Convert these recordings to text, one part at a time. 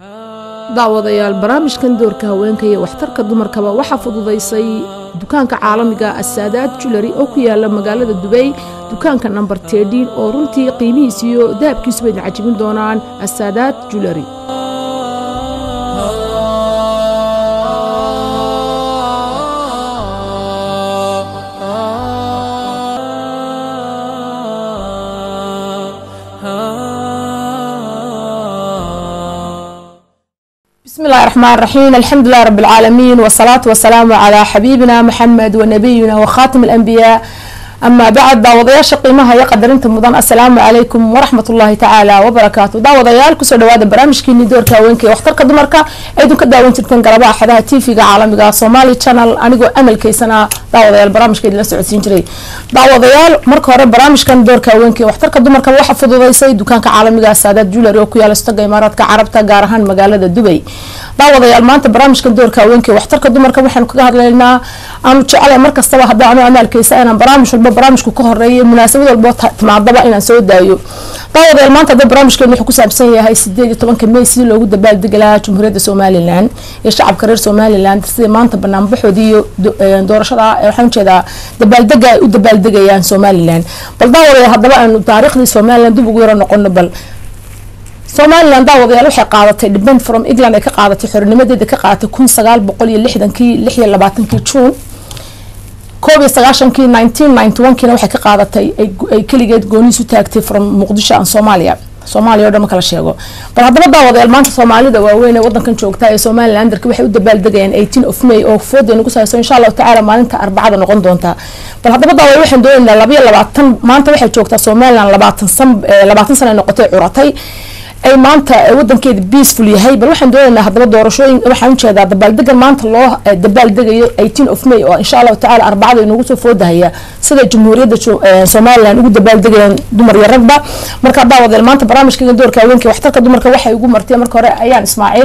daawadayaal barnaamijkan doorka haweenka iyo waxtarka dumarkaba waxaa fududaysay dukaanka caalamiga asaadaad julari oo ku yaala magaalada dubey dukaanka namber tedin oo runtii qiimihiis iyo dahabkiisuba idin cajibin doonaan asaadaad julari بسم الله الرحمن الرحيم الحمد لله رب العالمين والصلاة والسلام على حبيبنا محمد ونبينا وخاتم الأنبياء أما بعد داوضياشا قيمها يقدر انت مضان السلام عليكم ورحمة الله تعالى وبركاته داوضيال كسو دوادا برامج كيني دوركا وينكي واختركا دمركا ايدو كداوين ترتن قربا حدها تيفيقا عالميقا صومالي channel انيقو امل كيسانا داوضيال برامج كيدي لسعودسين جري داوضيال مركا هوري برامج كان دوركا وينكي واختركا دمركا waxa fududaysay dukaanka caalamiga saadaad jewelry oo ku yaala istaga imaaraadka carabta gaar ahaan magaalada dubay daawadayaal maanta barnaamijkan doorka haweenka waxtarka dumarka waxaanu kaga hadlaynaa aanu jecelahay mar kastaba hadda anu amaalkaysa inaan barnaamij walba barnaamijku ka horeeyay munaasabad walbo timaadaba inaan soo daayo daawadayaal maanta hadda barnaamijkeenu wuxuu ku saabsan yahay sideed iyo tobanka may sidii loogu dabaaldegi lahaa jumhuuriyadda somalilan iyo shacabka reer somalilan sidii maanta banaanbaxoodii iyo doorashada waxaan ujeedaa dabaaldega ay u dabaaldegayaan somalilan bal daawadayaal haddaba aanu taariikhdii somalilan dib ugu yaro noqono bal somalilan daawadayaal waxay qaadatay depend from england ay ka qaadatay xorinimadeeda ka qaadatay kun sagaal boqol iyo lixdankii lix iyo labaatankii juun koob iyo sagaashankii nineteen ninety one kiina waxay ka qaadatay ay keligeed gooniis u taagtay from muqdisho aan soomaaliya soomaaliya o dhan ma kala sheego bal haddaba daawadayaal maanta soomaalida waaweyn ee wadankan joogta ee somalilanderka waxay u dabaaldegayaan eighteen of may oo fooda nagu sahayso insha allahu tacaala maalinta arbacada noqon doonta bal haddaba daawadayaal waxaan doonaynaa labayo labaatan maanta waxay joogtaa somaliland labaatan san labaatan sana ay noqotay curatay ay maanta wadankeeda peaceful yahay bal waxaan doonaynaa haddaba doorashooyin waxaan ujeedaa dabaaldegan maanta loo dabaaldegayo eighteen of may oo insha allahu tacala arbacada inagu soo foodahaya sida jamhuuriyadda somaliland ugu dabaaldegayaan dumar iyo ragba marka daawadeel maanta barnaamijkayga doorka haweenka waxtarka dumarka waxay ugu martay marka hore ayaan ismaaciil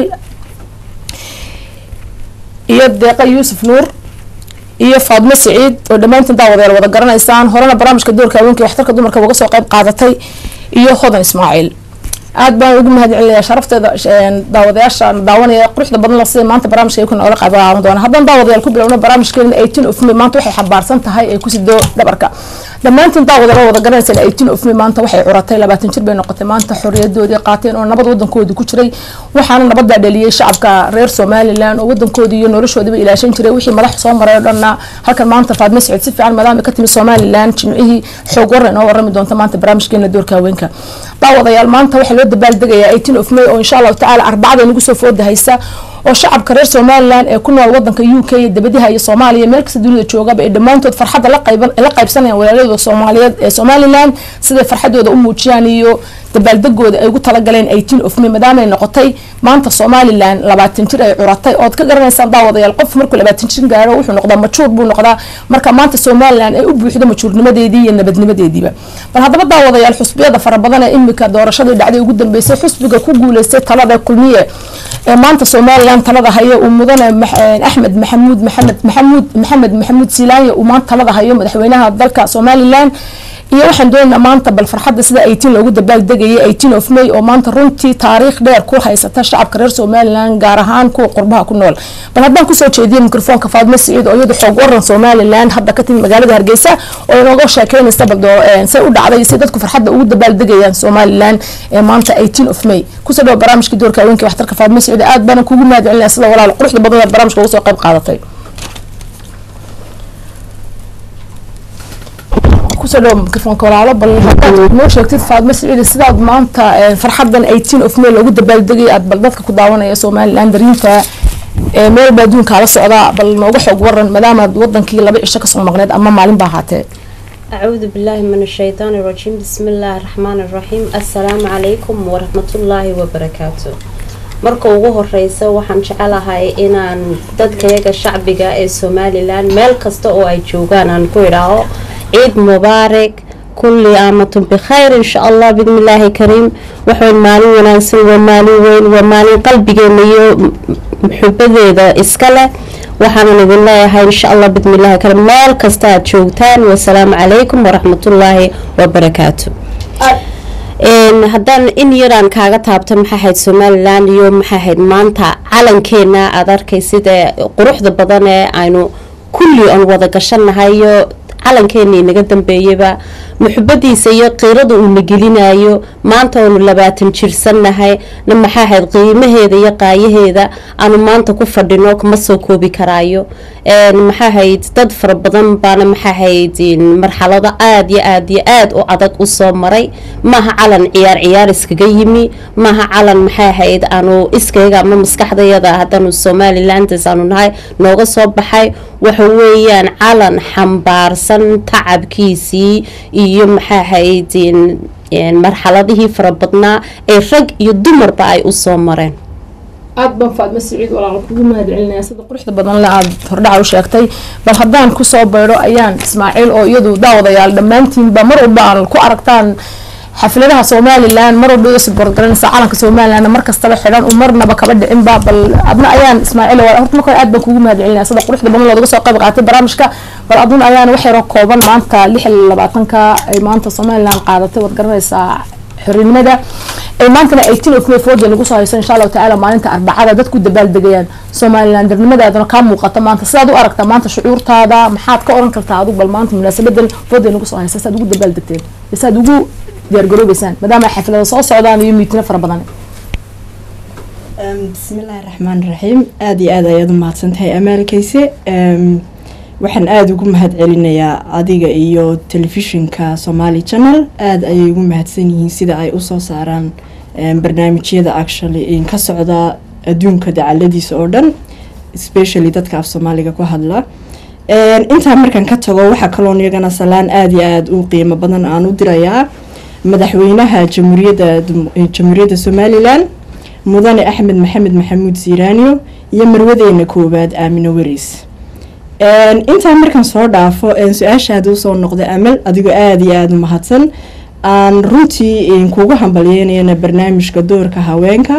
iyo deeqa yuusuf nuur iyo faadmo siciid oo dhammaantiin daawadeel wada garanaysaan horena barnaamijka doorka haweenka waxtarka dumarka uga soo qayb qaadatay iyo hodan ismaaciil aada baan ugu mahad celinayaa sharafteeda daawadayaasha daawanaya quruxda badan sida maanta barnaamijka ay ku noola qaadan doona haddaan daawadayaal ku bilowno barnaamijkeena eighteen of may maanta waxay xambaarsan tahay ay ku sido dhabarka dhammaantiin daawadayaal wada garanaysan eighteen of may maanta waxay curatay labaatan jir bay noqotay maanta xorriyadoodii qaateen oo nabad wadankoodii ku jiray waxaana nabadaa dhaliyay shacabka reer somaliland oo wadankoodii iyo noloshoodiiba ilaashan jiray wixii madax soo maray oo dhanna halkan maanta faadme siciid si fiican maadaama ka timi somaliland jimcihii xoog warra inoo warami doonta maanta barnaamijkeena doorka haweenka daawadayaal maanta waxaa loo dabaaldegayaa eighteen of may oo insha allahu tacaala arbacada nagu soo foodahaysa oo shacabka reer somaliland ee ku nool wadanka u k iyo dabadaha iyo soomaaliya meel kasta dunida joogaba ay dhammaantood farxadda la qaybsanayaan walaaladooda soomaaliyeed ee somaliland siday farxadooda u muujiyaan iyo dabaaldegooda ay ugu talagaleen eighteen of may maadaamaay noqotay maanta somaliland labaatan jir ay curatay ood ka garanaysaan daawadayaal qof markuu labaatan jir gaaro wuxuu noqdaa majuur buu noqdaa marka maanta somaliland ay u buuxdo majuurnimadeedii iyo nabadnimadeediiba bal haddaba daawadayaal xusbiyada fara badan ee imika doorashadii dhacday ugu dambeysay xusbiga ku guuleystay talada kulmiye ee maanta somaliland talada hayo uu mudane axmed maxamuud maxamed maxamuud maxamed maxamuud silaanya uu maanta talada hayo madaxweynaha dalka somaliland iyo waxaan doonaynaa maanta bal farxadda sida eighteen loogu dabaaldegayay eighteen of may oo maanta runtii taariikh dheer ku haysata shacabka reer somaliland gaar ahaan kuwa qurbaha ku nool bal haddaan kusoo jeediyo mikrofoonka faadmo siciid oo iyadu xoog waran somaliland hadda ka timi magaalada hargeysa oo inooga sheekeynaysa bal say u dhacday si dadku farxadda ugu dabaaldegayaan somaliland ee maanta eighteen of may kusoo dhawo barnaamijka doorka haweenka waxtarka faadmo siciid aad baana kugu mahad celinaya sida walaal quruxda badan ee barnaamijka uga soo qayb qaadatay kusoo dhawo mikrofoonka walaalo bal hadaad noo sheegtid faadmo siciid sidaad maanta farxadan eighteen of may loogu dabaaldegay aad bal dadka ku daawanaya somaliland dariinta meel baa adduunkaa la socdaa bal nooga xoog waran maadaamaad wadankii laba cisho kasoo maqneed ama maalin baa ahaatee أعوذ بالله من الشيطان الرجيم بسم الله الرحمن الرحيم السلام عليكم ورحمة الله وبركاته marka ugu horeysa waxaan jecelahay inaan dadkayaga shacbiga ee somalilan meel kasta oo ay joogaan aan ku idhaaho ciid mubaarak kulli aamatun bikhayr insha allah bidni illaahi kariim waxayn maalin wanaagsan waa maalin weyn waa maalin qalbigeena iyo xubadeeda iska leh waxaanan idin leeyahay insha allah bidni illaahi kariim meel kasta aad joogtaan wasalaamu calaykum waraxmatullaahi wabarakaatu haddaan in yaraan kaaga taabto maxaa ahayd somalilan iyo maxaa ahayd maanta calankeena aada arkay sida quruxda badan ee aynu kulli aan wada gashanahay iyo calankeena inaga dambeeyaba muxubadiisa iyo qiirada uuna gelinayo maanta aanu labaatan jirsannahay na maxaa ahayd qiimaheeda iyo qaayaheeda aanu maanta ku fadhino kama soo koobi karaayo maxaa ahayd dad fara badan baana maxaa ahayd marxalado aada iyo aada iyo aada u adag usoo maray maaha calan ciyaar ciyaar iskaga yimi maaha calan maxaa ahayd aanu iskayga ama maskaxdayada haddaanu somalilands aanu nahay nooga soo baxay waxa weeyaan calan xambaarsan tacabkiisii iyo maxaa ahayd marxaladihii fara badnaa ee rag iyo dumarba ay usoo mareen aada baan faadmo siciid walaal kugu mahad celinaya sida quruxda badan le aada hordhaca u sheegtay bal haddaan kusoo baydho ayaan ismaaciil oo iyadu daawadayaal dhammaantiinba mar walba aan ku aragtaan xafladaha somalilan mar walba iga suborgaranaysa calanka somalilan mar kastaba xidhan u marnaba kaba dhicinba bal adna ayaan ismaaciil horta marka aad baan kugu mahad celinaya sida quruxda badan loodaga soo qayb qaatay barnaamijka bal adun ayaan wax yaroo kooban maanta lix iyo labaatanka ay maanta somalilan qaadatay waad garanaysaa xornimada ay maantana eighteen of may fourteen lagu soo hayso insha allahu tacaala maalinta arbacada dadku dabaaldegayaan somalilan darnimadaadana kaa muuqata maanta sidaad u aragtaa maanta shucuurtaada maxaad ka oran kartaa adigu bal maanta munaasabadan fourteen lagu soo haysa saad ugu dabaaldegteen saad ugu diyaargaroobeysaan maadaama xaflada soo socdaan iyo miitino fara badan bismillaahi raxmaan raxiim aada iyo aada ayaad u mahadsantahay amaalkayse waxaan aada ugu mahad celinayaa adiga iyo telefishinka somaali channel aada ayay ugu mahadsan yihiin sida ay usoo saaraan barnaamijyada actually ka socda adduunka dacaladiisa oo dhan especially dadka af soomaaliga ku hadla intaa markaan ka tago waxaa kaloon iyagana salaan aada iyo aada u qiimo badan aan u dirayaa madaxweynaha jamhuuriyadda jamhuuriyadda somalilan mudane axmed maxamed maxamuud siiraaniyo iyo marwadeena koowaad aamino weriis intaa markaan soo dhaafo su-aashaada usoo noqday amal adigoo aada iyo aada u mahadsan aan runtii kugu hambalyeynayana barnaamijka doorka haweenka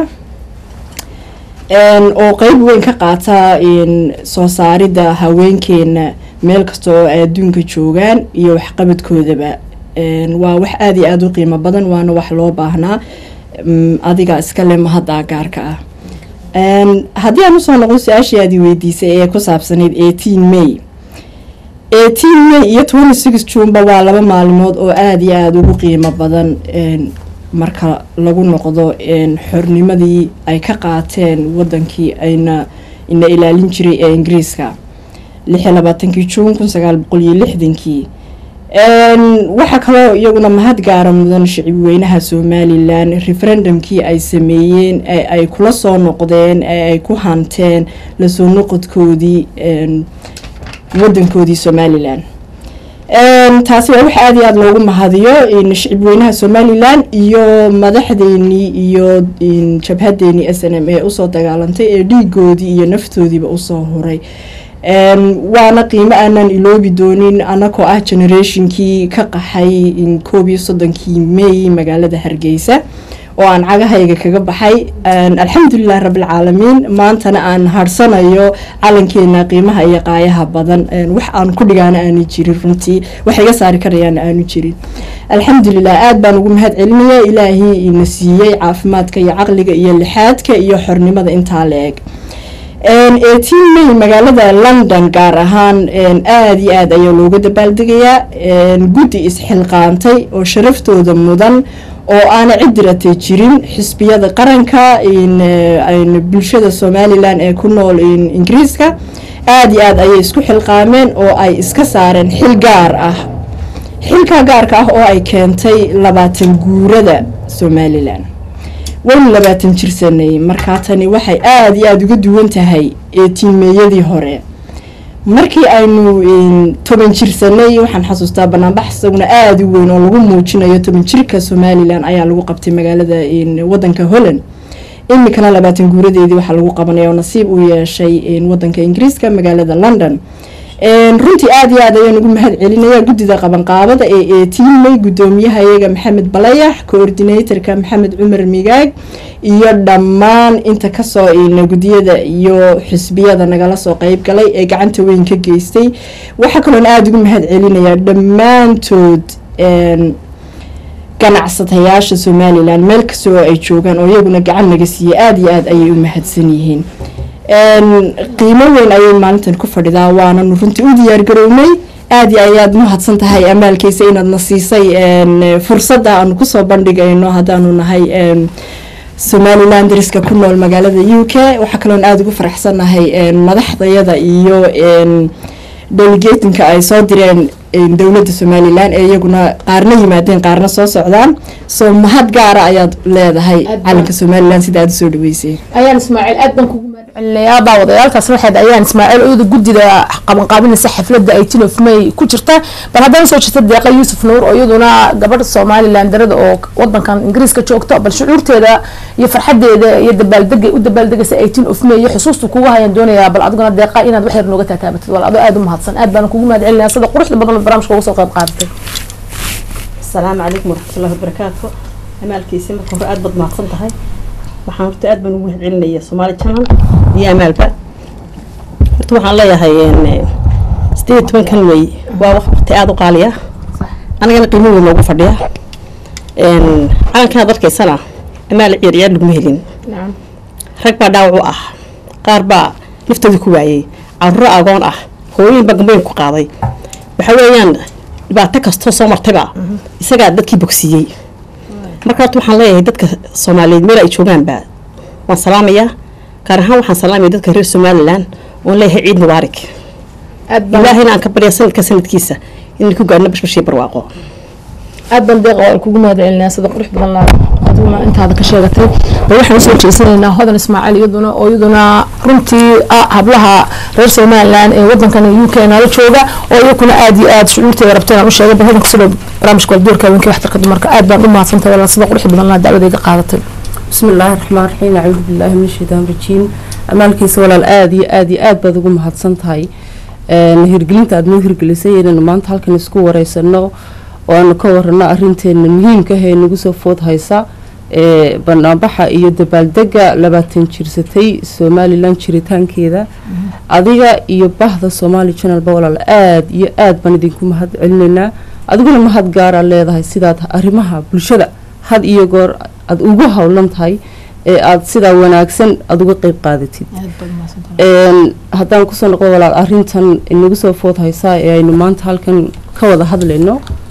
oo qeyb weyn ka qaata soo saaridda haweenkeena meel kasta oo ay adduunka joogaan iyo waxqabadkoodaba waa wax aada iyo aada u qiimo badan waana wax loo baahnaa adiga iskale mahaddaa gaarka ah haddii aan usoo noqdo su-aashii aadi weydiisay ee ku saabsanayd eighteen may eighteen may iyo twenty six juneba waa laba maalmood oo aada iyo aada ugu qiimo badan marka lagu noqdo xornimadii ay ka qaateen wadankii ayna ina ilaalin jiray ee ingiriiska lix iyo labaatankii juun kun sagaal boqol iyo lixdankii waxaa kaloo iyaguna mahad gaara mudan shicib weynaha somalilan referendumkii ay sameeyeen ee ay kula soo noqdeen ee ay ku hanteen lasoo noqodkoodii wadankoodii somalilan taasi waa wax aada iyo aada loogu mahadiyo shicib weynaha somalilan iyo madaxdeenii iyo jabhadeenii s n m ee usoo dagaalantay ee dhiigoodii iyo naftoodiiba usoo huray waana qiimo aanan iloobi doonin anakoo ah generationkii ka qaxay koob iyo soddonkii may magaalada hargeysa oo aan cagahayga kaga baxay alxamdulilah rabbilcaalamiin maantana aan harsanayo calankeena qiimaha iyo qaayaha badan wax aan ku dhigaana aanu jirin runtii wax iga saari karayaana aanu jirin alxamdulilah aada baan ugu mahad celinaya ilaahii ina siiyey caafimaadka iyo caqliga iyo lixaadka iyo xornimada intaa la eg eighteen may magaalada london gaar ahaan aada iyo aada ayaa looga dabaaldegayaa guddi isxilqaantay oo sharaftooda mudan oo aana cid diratay jirin xisbiyada qaranka bulshada somalilan ee ku nool ingiriiska aada iyo aada ayay isku xilqaameen oo ay iska saareen xil gaar ah xilkaa gaarka ah oo ay keentay labaatan guurada somalilan waynu labaatan jirsanay markaa tani waxay aada iyo aada uga duwan tahay eetiimeeyadii hore markii aynu toban jirsanay waxaan xasuustaa banaanbax isaguna aada u weyn oo lagu muujinayo toban jirka somalilan ayaa lagu qabtay magaalada wadanka holland iminkana labaatan guuradeedii waxaa lagu qabanaya oo nasiib u yeeshay wadanka ingiriiska magaalada london runtii aada iyo aad ayaan ugu mahad celinaya guddida qabanqaabada ee eighteen may guddoomiyaha iyaga maxamed balayax coordinatorka maxamed cumar migaag iyo dhammaan inta kasoo ina guddiyada iyo xisbiyada nagala soo qeyb galay ee gacanta weyn ka geystay waxaa kaloon aada ugu mahad celinaya dhammaantood ganacsatayaasha somalilan meel kasta oo ay joogaan oo iyaguna gacan naga siiyey aada iyo aada ayay u mahadsan yihiin qiimo weyn ayay maalintan ku fadhidaa waananu runtii u diyaargarownay aada iyo ayaad mahadsan tahay amaalkiisa inaadna siisay fursadda aanu kusoo bandhigayno haddaanu nahay somalilan dariska ku nool magaalada u k waxaa kaloon aada ugu faraxsannahay madaxdayada iyo delegatinka ay soo direen dowladda somalilan ee iyaguna qaarna yimaadeen qaarna soo socdaan soo mahad gaara ayaad leedahay calanka somalilan sida aada usoo dhaweyseen ayaan ismaaciil aad baan kugu mahadcelinayaa daawadayaalkaas waxaad ayaan ismaaciil ooda guddida qabanqaabinaysa xafladda eighteen of may ku jirta bal haddana soo jirta deeqa yuusuf nuur oo iyaduna gabadh somalilan darada oo wadankan ingiriiska joogto bal shucuurteeda iyo farxadeeda iyo dabaaldega u dabaaldegaysa eighteen of may iyo xusuusta kugu hayaan doonayaa bal adiguna deeqa inaad wax yar nooga taataabatid wal adoo aada u mahadsan aad baan kugu mahadcelinayaa sida quruxda badan oo barnaamijka uga soo qayb qaadatay asalaamu calaykum waraxmatullahi wabarakaatu amaalkiisi marka hore aada baad mahadsan tahay waxaan horta aad baan ugu mahadcelinaya soomaali channel iyo amaalba horta waxaan leeyahay sideed iyo tobankan wey waa waqti aada u qaaliya anagana qiimo weyn noogu fadhiya calankan aad arkaysana amaal ciyaarciyaar laguma helin rag baa dhaawac u ah qaar baa naftooda ku waayey carruuro agoon ah hooyin baa gamboyn ku qaaday waxa weeyaan dhibaato kastoo soo martayba isagaa dadkii bogsiiyey marka horta waxaan leeyahay dadka soomaaliyeed meel ay joogaanba waan salaamayaa gaar ahaan waxaan salaamaya dadka reer somalilan oon leeyahay ciid mubaarak ilaahayna aan ka barya sanadka sanadkiisa inay ku gaarno bashbashii barwaaqo aad baan deeqa waa kugu mahadcelinayaa sida qurux badan laa adiguna intaada ka sheegatay bal waxaan usoo jeesanaynaa hodan ismaaciil iyaduna oo iyaduna runtii ah hablaha reer somalilan ee wadankan u k nala jooga oo iyakuna aada iyo aada shucuurteeda rabta inaan u sheegay bal hodan kusoo barnaamijka waldoorka haweenka waxtarka dumarka aad baan u mahadsantahay walaa sida qurux badan laa dacwadayga qaadatay بسم الله الرحمن الرحيم أعوذ بالله من الشيطان الرجيم أمالكيس ولا الآدي آدي آد بدو محدثن تهي hirgelinta aad noo hirgelisay inaynu maanta halkan isku wareysano oo aanu ka warano arinteena muhiimka ah ee nagu soo food haysa ee banaanbaxa iyo dabaaldega labaatan jirsatay somalilan jiritaankeeda adiga iyo bahda somali channelba walaal aada iyo aada baan idinku mahad celinaynaa adiguna mahad gaara leedahay sidaad arrimaha bulshada had iyo goor aada ugu howlan tahay ee aada sidaa wanaagsan aada uga qeyb qaadatid haddaan kusoo noqdo walaal arintan inagu soo food haysaa ee aynu maanta halkan ka wada hadlayno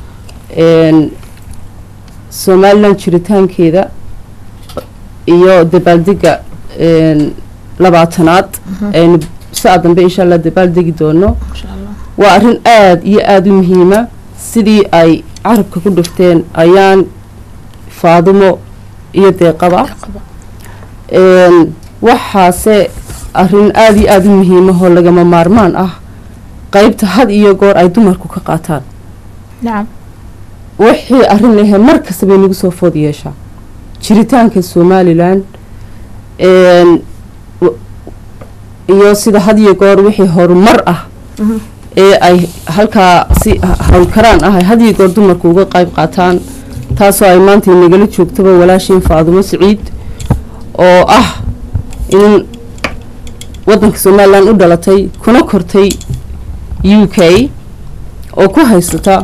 somalilan jiritaankeeda iyo dabaaldega labaatanaad aynu saa dambe insha allah dabaaldegi doono waa arrin aada iyo aada u muhiima sidii ay carabka ku dhufteen ayaan faadimo iyo deeqaba waxaase arrin aada iyo aada u muhiimahoo lagama maarmaan ah qeybta had iyo goor ay dumarku ka qaataan nacam wixii arrin ahe mar kasta bay nagu soo food yeeshaa jiritaanka somalilan iyo sida had iyo goor wixii horumar ah ee ay halkaa si howlkaraan ah ay had iyo goor dumarku uga qeyb qaataan taasoo ay maanta nagala joogtaba walaashiin faadumo siciid oo ah in wadanka somalilan u dhalatay kuna kortay u k oo ku haysata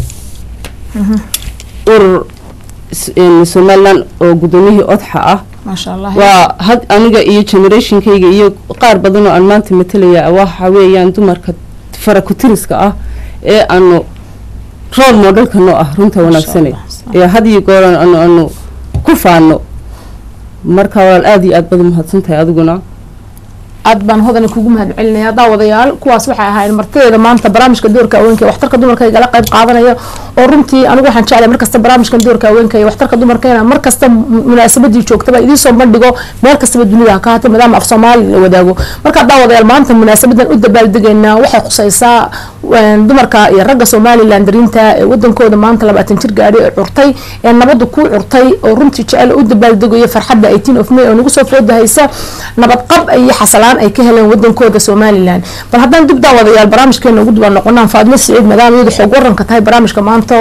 urur somalilan oo guddoomiyihii odxa ah maasha allah waa had aniga iyo generationkayga iyo qaar badan oo aan maanta matalaya waxa weeyaan dumarka farakutiriska ah ee aanu role modelka noo ah runta wanaagsane ee had iyo goor anu anu ku faano marka walaal aada iyo aad baad umahadsan tahay adiguna aad baan hodani kugu mahad celinaya daawadayaal kuwaas waxay ahaayeen martideeda maanta barnaamijka doorka haweenka ee waxtarka dumarka igala qayb qaadanaya oo runtii anigu waxaan jeclay markasta barnaamijkan doorka haweenka iyo waxtarka dumarka inaan markasta munaasabadii joogtaba idiin soo bandhigo meel kastaba dunida ha ka hata maadaama af soomaali la wadaago marka daawadayaal maanta munaasabadan u dabaaldegaynaa waxay khusaysaa dumarka iyo ragga somalilan darinta ee wadankooda maanta labaatan jir gaadhi ee curtay ee nabada ku curtay oo runtii jecel u dabaaldegayo farxadda eighteen of may oo nagu soo fooda haysa nabadqab iyo xasalaan ay ka heleen wadankooda somalilan bal haddaan dib daawadayaal barnaamijkeena ugu duban noqonaan faadmo siciid maadaama iyadu xoog waranka tahay barnaamijka maanta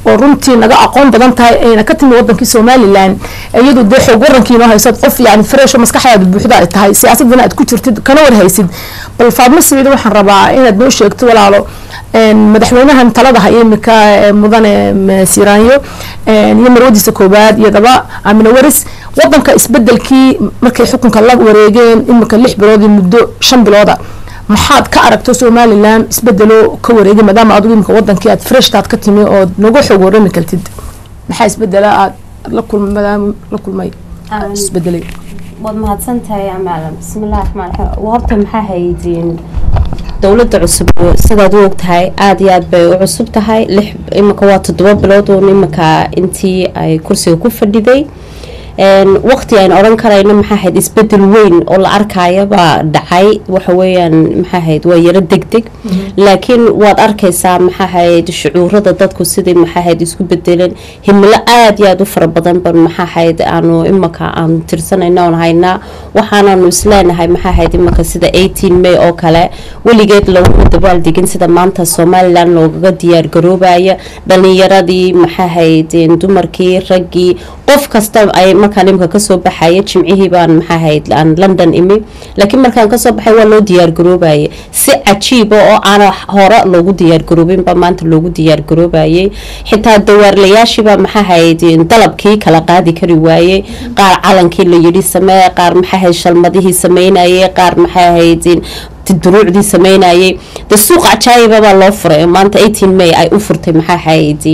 oo runtii naga aqoon badan tahay ayna ka timi wadankii somalilan iyadu dee xoog warankii inoo haysad qof yani fresh oo maskaxdaada buuxda ay tahay siyaasadana aad ku jirtid kana war haysid bal faadmo saciid waxaan rabaa inaad noo sheegto walaalo madaxweynahan talada haya imika mudane siraanyo iyo marwadiisa koobaad iyo daba amina waris wadanka isbedelkii markay xukunka la wareegeen imika lix bilood iyo muddo shan bilooda maxaad ka aragto somalilan isbedelo ka wareegay maadaama adigu imika wadankii aad freshtaad ka timi oo nagu xoog warami kartid maxaa isbedela aad la kulma maadaama la kulmay isbedelay waad mahadsan tahay amaalan bismillahi raxmaan raxiim horta maxaa haydiin dowladda cusub sidaad u ogtahay aada iyo aad bay u cusub tahay lix iminka waa toddoba bilood uun iminka intii ay kursiga ku fadhiday waqti aan odhan karayno maxaa ahayd isbedel weyn oo la arkaya baa dhacay waxa weeyaan maxaa ahayd waa yaro deg deg laakiin waad arkaysaa maxaa ahayd shucuurada dadku sidai maxaa ahayd isku bedeleen himilo aada iyo aada u fara badan ban maxaa ahayd aanu imaka aanu tirsanayna oon haynaa waxaananu isleenahay maxaa ahayd imaka sida eighteen may oo kale weligeed laguma dabaaldegin sida maanta somalilan loogaga diyaar garoobaya dhalinyaradii maxaa ahayd dumarkii raggii qof kasta ay markaan imika kasoo baxaya jimcihii baan maxaa ahayd aan london imi laakiin markaan kasoo baxay waa loo diyaargaroobayay si cajiiba oo aana hore loogu diyaargaroobinba maanta loogu diyaargaroobayay xitaa dawaarlayaashiiba maxaa ahayd dalabkii kala qaadi kari waayey qaar calankii la yidhi samee qaar maxaa ahayd shalmadihii sameynayay qaar maxaa ahayd duruucdii sameynayay de suuq cajaayiba baa loo furay maanta eighteen may ay u furtay maxaa ahayd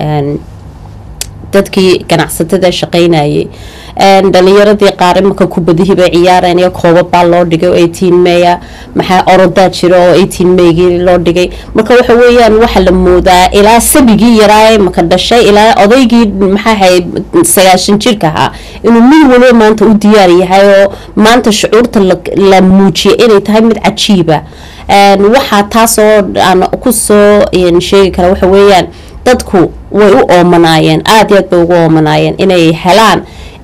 dadkii ganacsatada shaqeynayay dhalinyaradii qaar imaka kubadihii bay ciyaareen iyo koobab baa loo dhigay oo eighteen maya maxaa orodaa jira oo eighteen maygii loo dhigay marka waxa weeyaan waxaa la moodaa ilaa sabigii yaraa maka dhashay ilaa odaygii maxaa ahayd sagaashan jirka ahaa inuu mid waliba maanta u diyaar yahay oo maanta shucuurta la muujiyay inay tahay mid cajiiba waxaa taasoo aan kusoo sheegi kara waxa weeyaan dadku way u oomanaayeen aada iyo aad bay ugu oomanaayeen inay helaan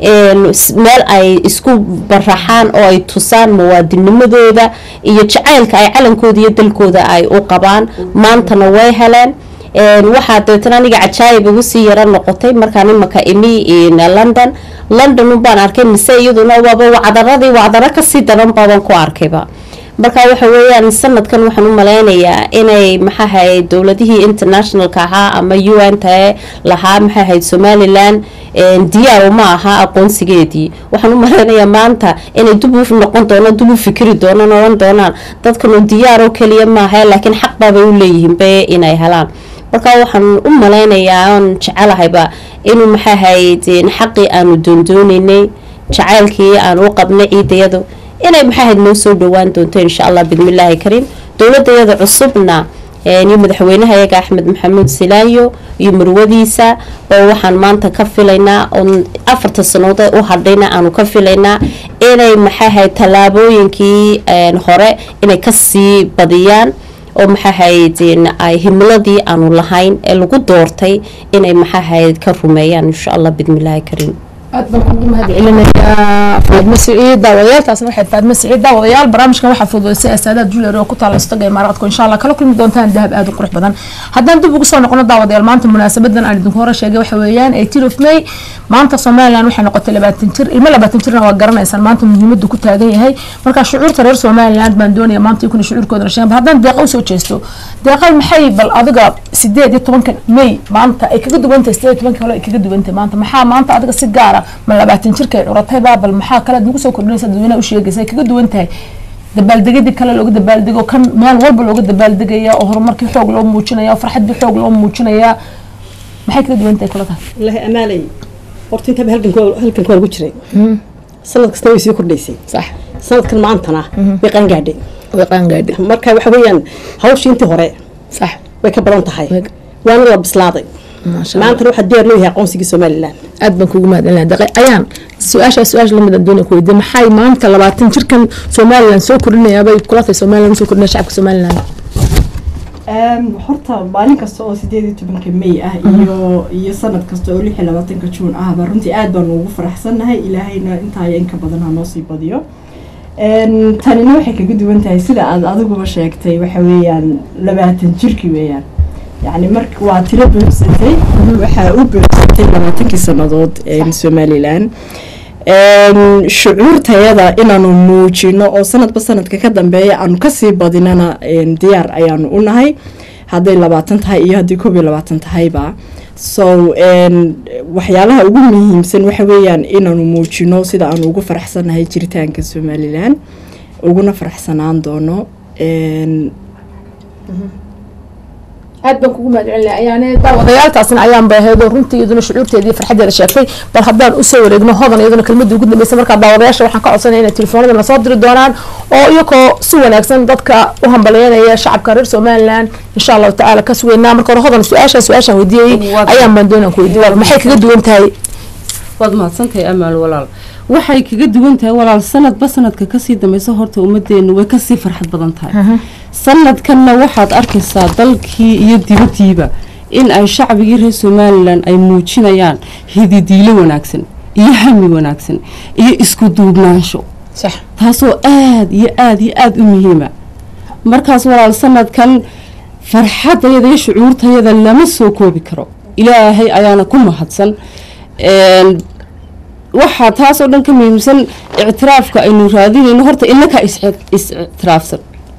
meel ay isku baraxaan oo ay tusaan muwaadinimadooda iyo jacaylka ay calankooda iyo dalkooda ay u qabaan maantana way heleen waxaa dabeetana aniga cajaayib igu sii yaro noqotay markaan imaka imi london london ubaan arkay mise iyaduna waaba wacdaradii wacdaro kasii daran baaban ku arkayba marka waxa weeyaan sanadkan waxaan u maleynayaa inay maxaahayd dowladihii internationalka ahaa ama u n t lahaa maxaahayd somalilan diyaar ma aha aqoonsigeedii waxaan u maleynayaa maanta inay dub u noqon doonaan dub u fikiri doonaan oran doonaan dadkanu diyaaroo keliya maaha laakiin xaq baabay u leeyihiin be inay helaan marka waxaan u maleynayaa oon jecelahayba inuu maxaahayd xaqii aanu doondooneynay jacaylkii aan u qabnay ciidayadu inay maxaahayd noo soo dhawaan doonto insha allah bidmillaahi kariim dowladayada cusubna iyo madaxweynahayaga axmed maxamuud silaayo iyo marwadiisa oo waxaan maanta ka filaynaa oon afarta sannadood u hadhayna aanu ka filaynaa inay maxaahayd tallaabooyinkii hore inay kasii badiyaan oo maxaahayd ay himiladii aanu lahayn ee lagu doortay inay maxaahayd ka rumeeyaan insha allah bidmillaahi kariim aad baan kugu mahad celinayaa faadmo siciid daawadayaal waxay faadmo siciid daawadayaal barnaamijkan waxaa fududeysay asaadaad julier oo ku taala istaga imaaraadku insha allah kala kulmi doontaan dahab aad u qurux badan haddaan dib ugu soo noqono daawadayaal maanta munaasabadan aan idinku hore sheegay waxa weeyaan eighteen of may maanta somaliland waxay noqotay labaatan jir ilmo labaatan jirna waa garanaysaan maanta muhiimadu ku taagan yahay marka shucuurta reer somaliland baan doonaya maanta ikuna shucuurkoodana sheegan bal haddaan deeqa usoo jeesto deeqay maxay bal adiga sideed iyo tobanka may maanta ay kaga duwantahay sideed iyo tobanka hore ay kaga duwantahay maanta maxaa maanta adiga si gaara ma labaatan jirka ay curatay baabal maxaa kale nagu soo kordhinaysa dadweynaha u sheegaysa ay kaga duwan tahay dabaaldegyadii kale looga dabaaldego kan meel walba looga dabaaldegaya oo horumarkii xoog loo muujinaya oo farxadii xoog loo muujinaya maxay kaga duwan tahay kula tahay wallaahi amaalay horta intaba halkanka halkanka waa lagu jiray sanad kastana way sii kordhaysay sax sanadkan maantana way qaangaadhay way qaangaadhay marka waxa weeyaan hawshii intii hore sax way ka badan tahay Way- waana la bislaaday maasha allah maantana waxaa diyaar loo yahay aqoonsigii somalilan aad baan kugu mahadcelinaya daqay ayaan su-aashaa su-aasha lamid aan doonaya ku weydiin maxay maanta labaatan jirkan somaliland soo kordhinayaa bay kula tahay somaliland usoo kordhinaya shacabka somaliland horta maalin kasta oo sideed iyo tobanka may ah iyo iyo sanad kasta oo lix iyo labaatanka juun ahba runtii aad baan ugu faraxsannahay ilaahayna intaaya inka badan ha noo sii badiyo Een, tanina waxay kaga duwan tahay sida aad adiguba sheegtay waxa weeyaan labaatan jirki weeyaan yacni marka waa tiro buuxsatay waxaa u buuxsatay labaatankii sannadood een, somalilan Een, shucuurtayada inaanu muujino oo sanadba sanadka ka dambeeya aanu kasii badinana een, diyaar ayaanu u nahay hadday labaatan tahay iyo haddii koob iyo labaatan tahayba so een, waxyaalaha ugu muhiimsan waxa weeyaan inaanu muujino sida aanu ugu faraxsannahay jiritaanka somalilan uguna faraxsanaan doono een, aad baan kugu mahad celinaya ayaane daawadayaaltaasna ayaan baaheedo runtii iyaduna shucuurteedii farxadeeda sheegtay bal haddaan usoo wareegno hodan iyaduna kelmadii ugu dambeysa markaa daawadayaasha waxaan ka codsanaya inay telefoonada nasoo diri doonaan oo iyagoo si wanaagsan dadka u hambalyeynaya shacabka reer somaliland insha allahu tacaala ka sugeynaa marka hore hodan su-aashaan su-aashaan weydiiyey Waad- ayaan baan doonaan ku weydiiy walaal maxay kaga duwan tahay waad mahadsantahay amaal walaal waxay kaga duwan tahay walaal sanadba sanadka kasii dambeysa horta ummadeenu way kasii farxad badan tahay sanadkanna waxaad arkaysaa dalkii iyo dibadiiba in ay shacbigii reer somalilan ay muujinayaan hididiilo wanaagsan iyo hami wanaagsan iyo isku duubnaansho sax taasoo aada iyo aada iyo aada u muhiima markaas walaal sanadkan farxadayada iyo shucuurtayada lama soo koobi karo ilaahay ayaana ku mahadsan Een, waxaa taasoo dhan ka muhiimsan ictiraafka aynu raadinayno horta inakaa is ictiraafsan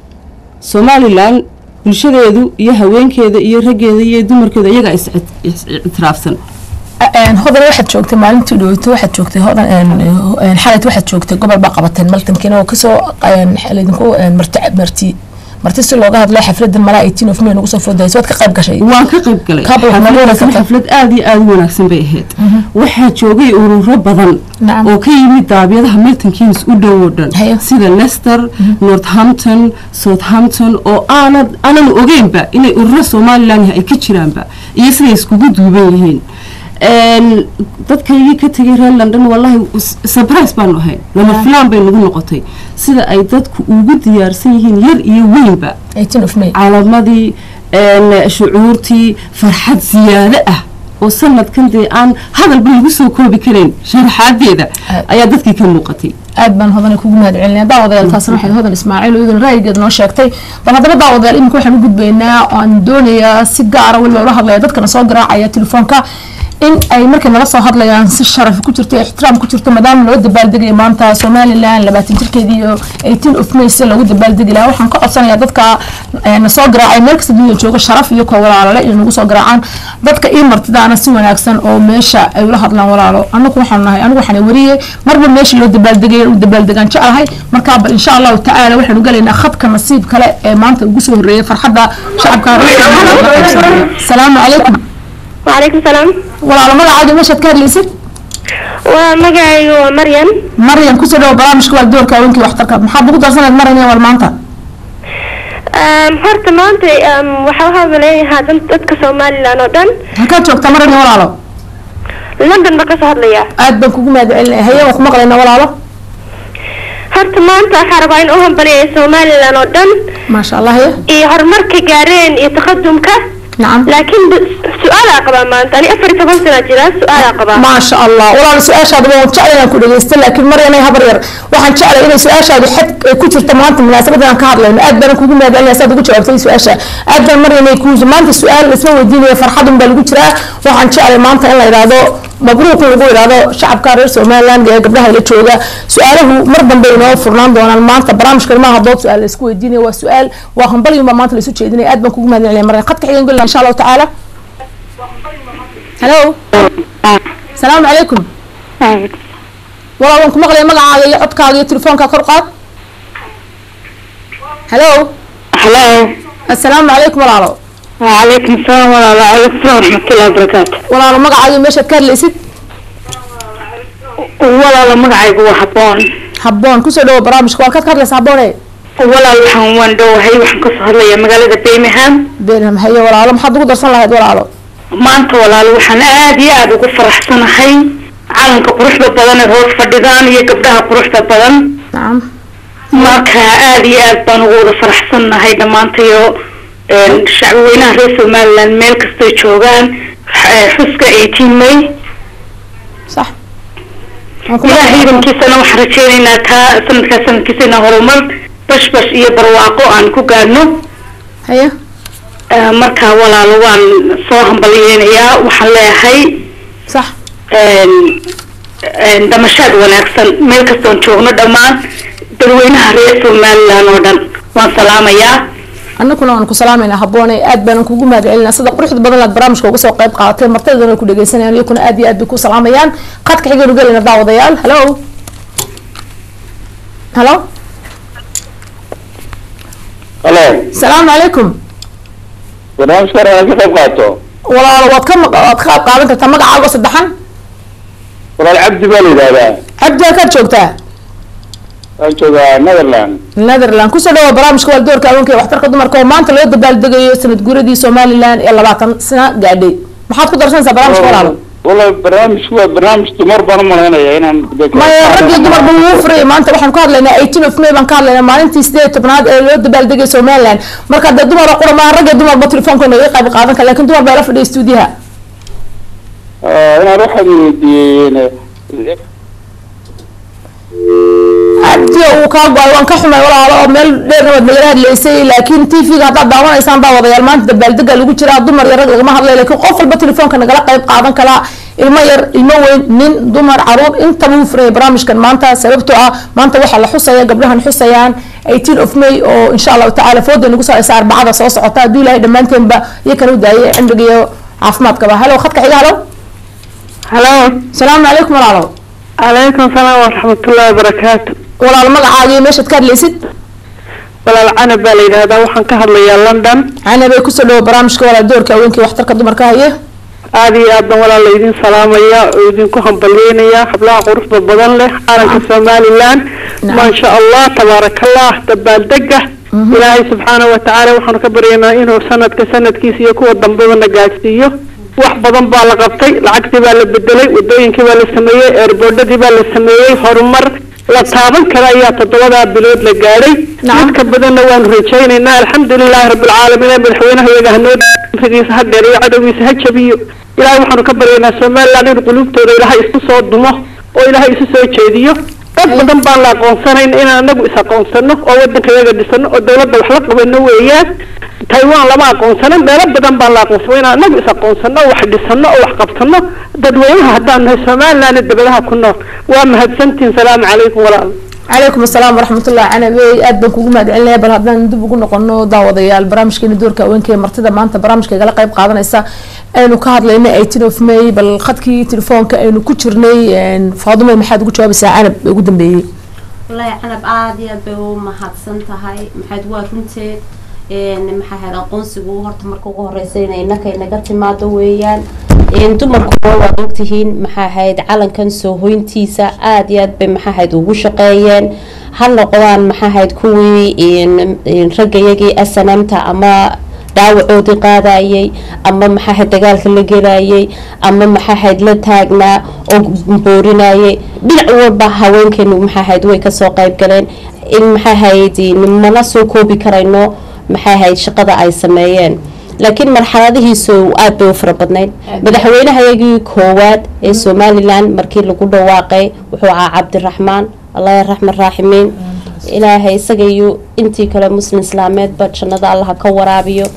somalilan bulshadeedu iyo haweenkeeda iyo raggeeda iyo dumarkeeda iyagaa is is ictiraafsan Een, hodan waxaad joogtay maalintii dhaweyto waxaad joogtay hodan een, een, xalayt waxaad joogtay gobol baa qabateen maltankiina oo kasoo een, laydinku een, marti marti marti si looga hadlay xafladan malaa eighteen of may nagu soo foodaysa waad ka qayb gashay waan ka qayb galay Kaabul waxaa lagu xafladaasna wanaagsan xaflad aada iyo aada u wanaagsan bay ahayd waxaa joogay ururo badan Nacam. oo ka yimid daabiyadaha milton keynes u dhow oo dhan Hayo. sida leicester northampton southampton oo aanad aanan ogeynba inay ururo somalilan ay ka jiraanba iyo siday iskugu duuban yihiin Een, dadkaygii ka tegay reer london wallahi s- surprise baanu ahayn lama filaan bay nagu noqotay sida ay dadku ugu diyaarsan yihiin yar iyo weynba eighteen of may calamadii een, shucuurtii farxad siyaado ah oo sanadkan dee aan hadalba lagu soo koobi karayn sharaxaadeeda ayaa dadkii ka muuqatay aad baan hodan kugu mahad celinaya daawadayaal taasna waxay hodan ismaaciil oo iyaduna ra'yigeeda noo sheegtay bal haddaba daawadayaal iminka waxaan u gudbaynaa oo aan doonayaa si gaara weliba ula hadlaya dadkana soo garaacaya telefoonka in ay markay nala soo hadlayaan si sharaf ku jirto ixtiraam ku jirto maadaama loo dabaaldegaya maanta somalilan labaatan jirkeedii iyo eighteen of may si loogu dabaaldegi lahaa waxaan ka codsanayaa dadka eh, na soo garaacay meel kasta dunida jooga sharaf iyo koo walaalale inay nagu soo garaacaan dadka ii martidaana si wanaagsan oo meesha ay ula hadlaan walaalo anagu waxaan nahay anigu waxaan wariye marba meesha loo dabaaldegay u dabaaldegaan jecelahay markaa bal insha allahu tacaala waxaanu galaynaa khadka nasiib kale ee maanta ugu soo horreeyay farxadda shacabka salaamu calaykum وعليكم السلام walaalo magacaaga meeshaad ka hadlaysid ومقعي مريم maryan kusoo dhawo barnaamijka waa doorka haweenkii waxtarka maxaad ugu darsaneed maryan wal maanta أم، horta maanta أم، waxaa u hadlayahaa dan- dadka somalilan oo dhan halkaad joogta maryan walaalo london baan kasoo hadlaya aad baan kugu mahad celinaya haye waan ku maqlaynaa walaalo horta maanta waxaa rabaa in u hambaliyaya somalilan oo dhan maasha allah haye iyo horumarka gaareen iyo taqadumka nacam laakiin b- su-aalaa qabaa maanta ani afar iyo toban sana jira su-aalaa qabaa maasha allah walaalo su-aashaada waan jeclay inaan ku dhegeysta laakiin maryanay habar yar waxaan jeclay inay su-aashaadu xad ay ku jirta maanta munaasabadan aan ka hadlayno aad baan kugu mahad celinaya saad ugu jawaabtay su-aasha aad baan maryanay ku maanta su-aal isma weydiinaya farxadun baa lagu jiraa waxaan jeclay maanta in la yidhaahdo mabruuq in lagu yidhaahdo shacabka reer somaliland ee gabdhaha la jooga su-aalahu mar dambe inoo furnaan doonaan maanta barnaamijkan maaha dood su-aal la isku weydiinaya waa su-aal waa hambalyun baa maanta la isu jeedinaya aad baan kugu mahad celinaya maryan khadka xigan gelina insha allahu tacaala hello salaamu calaykum walaal waan ku maqlaya magacaaga iyo codkaaga iyo telefoonka kor qaad hello hello assalaamu calaykum walaalo وعليكم السلام وعليكم السلام ورحمة الله وبركاته walaalo magacaaga iyo meeshaad ka hadlaysid ولا مقعد وحبون habboon kusoo dhawo barnaamijka waan kaad ka hadlaysa habboone ولا وحن وان دو هي وحن قصة هلا مقالة بيمهام beenham haye walaalo maxaad ugu darsan lahayd walaalo maanta walaal waxaan aad iyo aada ugu faraxsanahay calanka quruxda badan ee hoos fadhidaan iyo gabdhaha quruxda badan nacam marka aad iyo aad baan ugu wada faraxsanahay dhammaantayo shacbi weynaha reer somaliland meel kastay joogaan eh, xuska eighteen may sax waan ku ilaah maqlaya. ciidankiisana waxaan rajeynaynaa kaa sanadkaa sanadkiisa inaa horumar bashbash iyo barwaaqo aan ku gaadhno haye Eh, marka walaalo waan soo hambalyeynayaa waxaan leeyahay sax een, een, damashaad wanaagsan meel kastoon joogno dhammaan dadweynaha reer somaliland oo dhan waan salaamayaa annaguna waan ku salaamayna habboone aad baanan kugu mahadcelinaa sida quruxda badan aad barnaamijka uga soo qayb qaadatay martidana ku dhegeysanayaan iyakuna aad iyo aad bay ku salaamayaan qadka xigaynu gelayna daawadayaal halo halo halo salaamu calaykum barnaamijka hore aan ka qayb qaato walaalo waad ka maq- waad ka qayb qaadan kartaa magacaago saddexan walaal cabdi baa la yidhahdaa cabdi halkaad joogtaa waan joogaa netherland netherland kusoo dhawa barnaamijka waaldoorka haweenka ee waxtarka dumarka oo maanta loo dabaaldegayo sanad guuradii somaliland ee labaatan sano gaadhay maxaad ku darsanaysaa barnaamijka walaalo walaal barnaamijku waa barnaamij dumar baan u malaynaya inaan maya rag iyo dumarba wuu furay maanta waxaan ka hadlaynaa eighteen of may baan ka hadlaynaa maalintii sideed tobnaad ee loo dabaaldegay somaliland marka dee dumar qura maaha rag iyo dumarba telefoonka naga qayb qaadan kara lakin dumar baa la fadhiya stuudiyaha Ah, inaan waxaan weydiiyey cabdi uu kaa go-ay waan ka xumay walaalo oo meel dheerna waad nagala hadlaysay laakiin t v-ga haddaad daawanaysaan daawadayaal maanta dabaaldega lagu jiraa dumar iyo rag lagama hadlay laakiin qof walba telefoonka nagala qayb qaadan karaa ilmo yar ilmo weyn nin dumar caruur intaba uu furaya barnaamijkan maanta sababtoo ah maanta waxaa la xusaya gabdhahan xusayaan eighteen of may oo insha allahu tacaala fooda nagu soo haysa arbacada soo socota hadduu ilaahay dhammaanteenba iyakan u daayay cimriga iyo caafimaadkaba halo khadka xiga halo halo salaamu calaykum walaalo calaykum salaam waraxmatullahi wabarakaatu walaalo magacaaga iyo meeshaad ka hadlaysid walaal canab baa la yidhaahdaa waxaan ka hadlayaa london canabay kusoo dhawo barnaamijka walaal doorka haweenka iyo waxtarka dumarka haye aada iyo aad baan walaal laydin salaamaya oo idinku hambalyeynaya hablaha quruxda badan leh calanka somaliland Nacam. maasha allah tabaarakallah dabaaldega ilaahay subxaanahu watacaala waxaanu ka baryaynaa inuu sanadka sanadkiisa iyo kuwa dambebana gaadhsiiyo wax badan baa la qabtay lacagtii baa la bedelay wadooyinkii baa la sameeyey eerboodhadii baa la sameeyey horumar la taaban kara ayaa toddobadaa bilood la gaadhay Nacam. mid ka badanna waanu rajaynaynaa alxamdulilaahi rabbilcaalamiin ee madaxweynaha iyaga hanoo fidiisa ha dheer iyo cadowgiisa ha jabiyo ilaahay waxaanu ka baryaynaa somaliland in qulubtooda ilaahay isku soo dumo oo ilaahay isu soo jeediyo dad badan baan la aqoonsanayn inaan anagu is aqoonsano oo wadanka iyaga dhisano oo dowladda wax la qabano weeyaan taiwan lama aqoonsano meelo badan baan la aqoonsano inaan anagu is aqoonsano oo wax dhisano oo wax qabsano dadweynaha haddaan nahay somaliland ee dabadaha ku nool waa mahadsantihin salaamu calaykum walaal calaykum asalaam waraxmatullahi canabey aad baan kugu mahadcelinaya bal haddaan dib ugu noqono daawadayaal barnaamijkeena doorka haweenka ee martida maanta barnaamijka igala qayb qaadanaysa aynu ka hadlaynay eighteen of may bal khadkii telefoonka aynu ku jirnay faadume maxaad ugu jawaabaysaa canab ee ugu dambeeyey wallaahi canab aada iyo aad bay u mahadsan tahay maxayd waa runteed een maxaa ahayd aqoonsigu horta marka ugu horeysa inay innaka inaga timaado weeyaan een dumarkuwa waad ogtihiin maxaa ahayd calankan soo hoyntiisa aada iyo aad bay maxaa ahayd ugu shaqeeyeen ha noqdaan maxaa ahayd kuwii een een raggayagii snmta ama dhaawacoodii qaadayay ama maxaa ahayd dagaalka la gelayay ama maxaa ahayd la taagnaa oo boorinayay dhinac walba haweenkeenu maxaa ahayd way kasoo qayb galeen in maxaa ahayd mana soo koobi karayno maxay ahayd shaqada ay sameeyeen laakiin marxaladihiisu aada bay u fara badnayd madaxweynehayagii koowaad ee somalilan markii lagu dhawaaqay wuxuu ahaa cabdiraxmaan allah raxman raaximiin ilaahay isaga iyo intii kale muslim islaameedba jannada allaha ka waraabiyo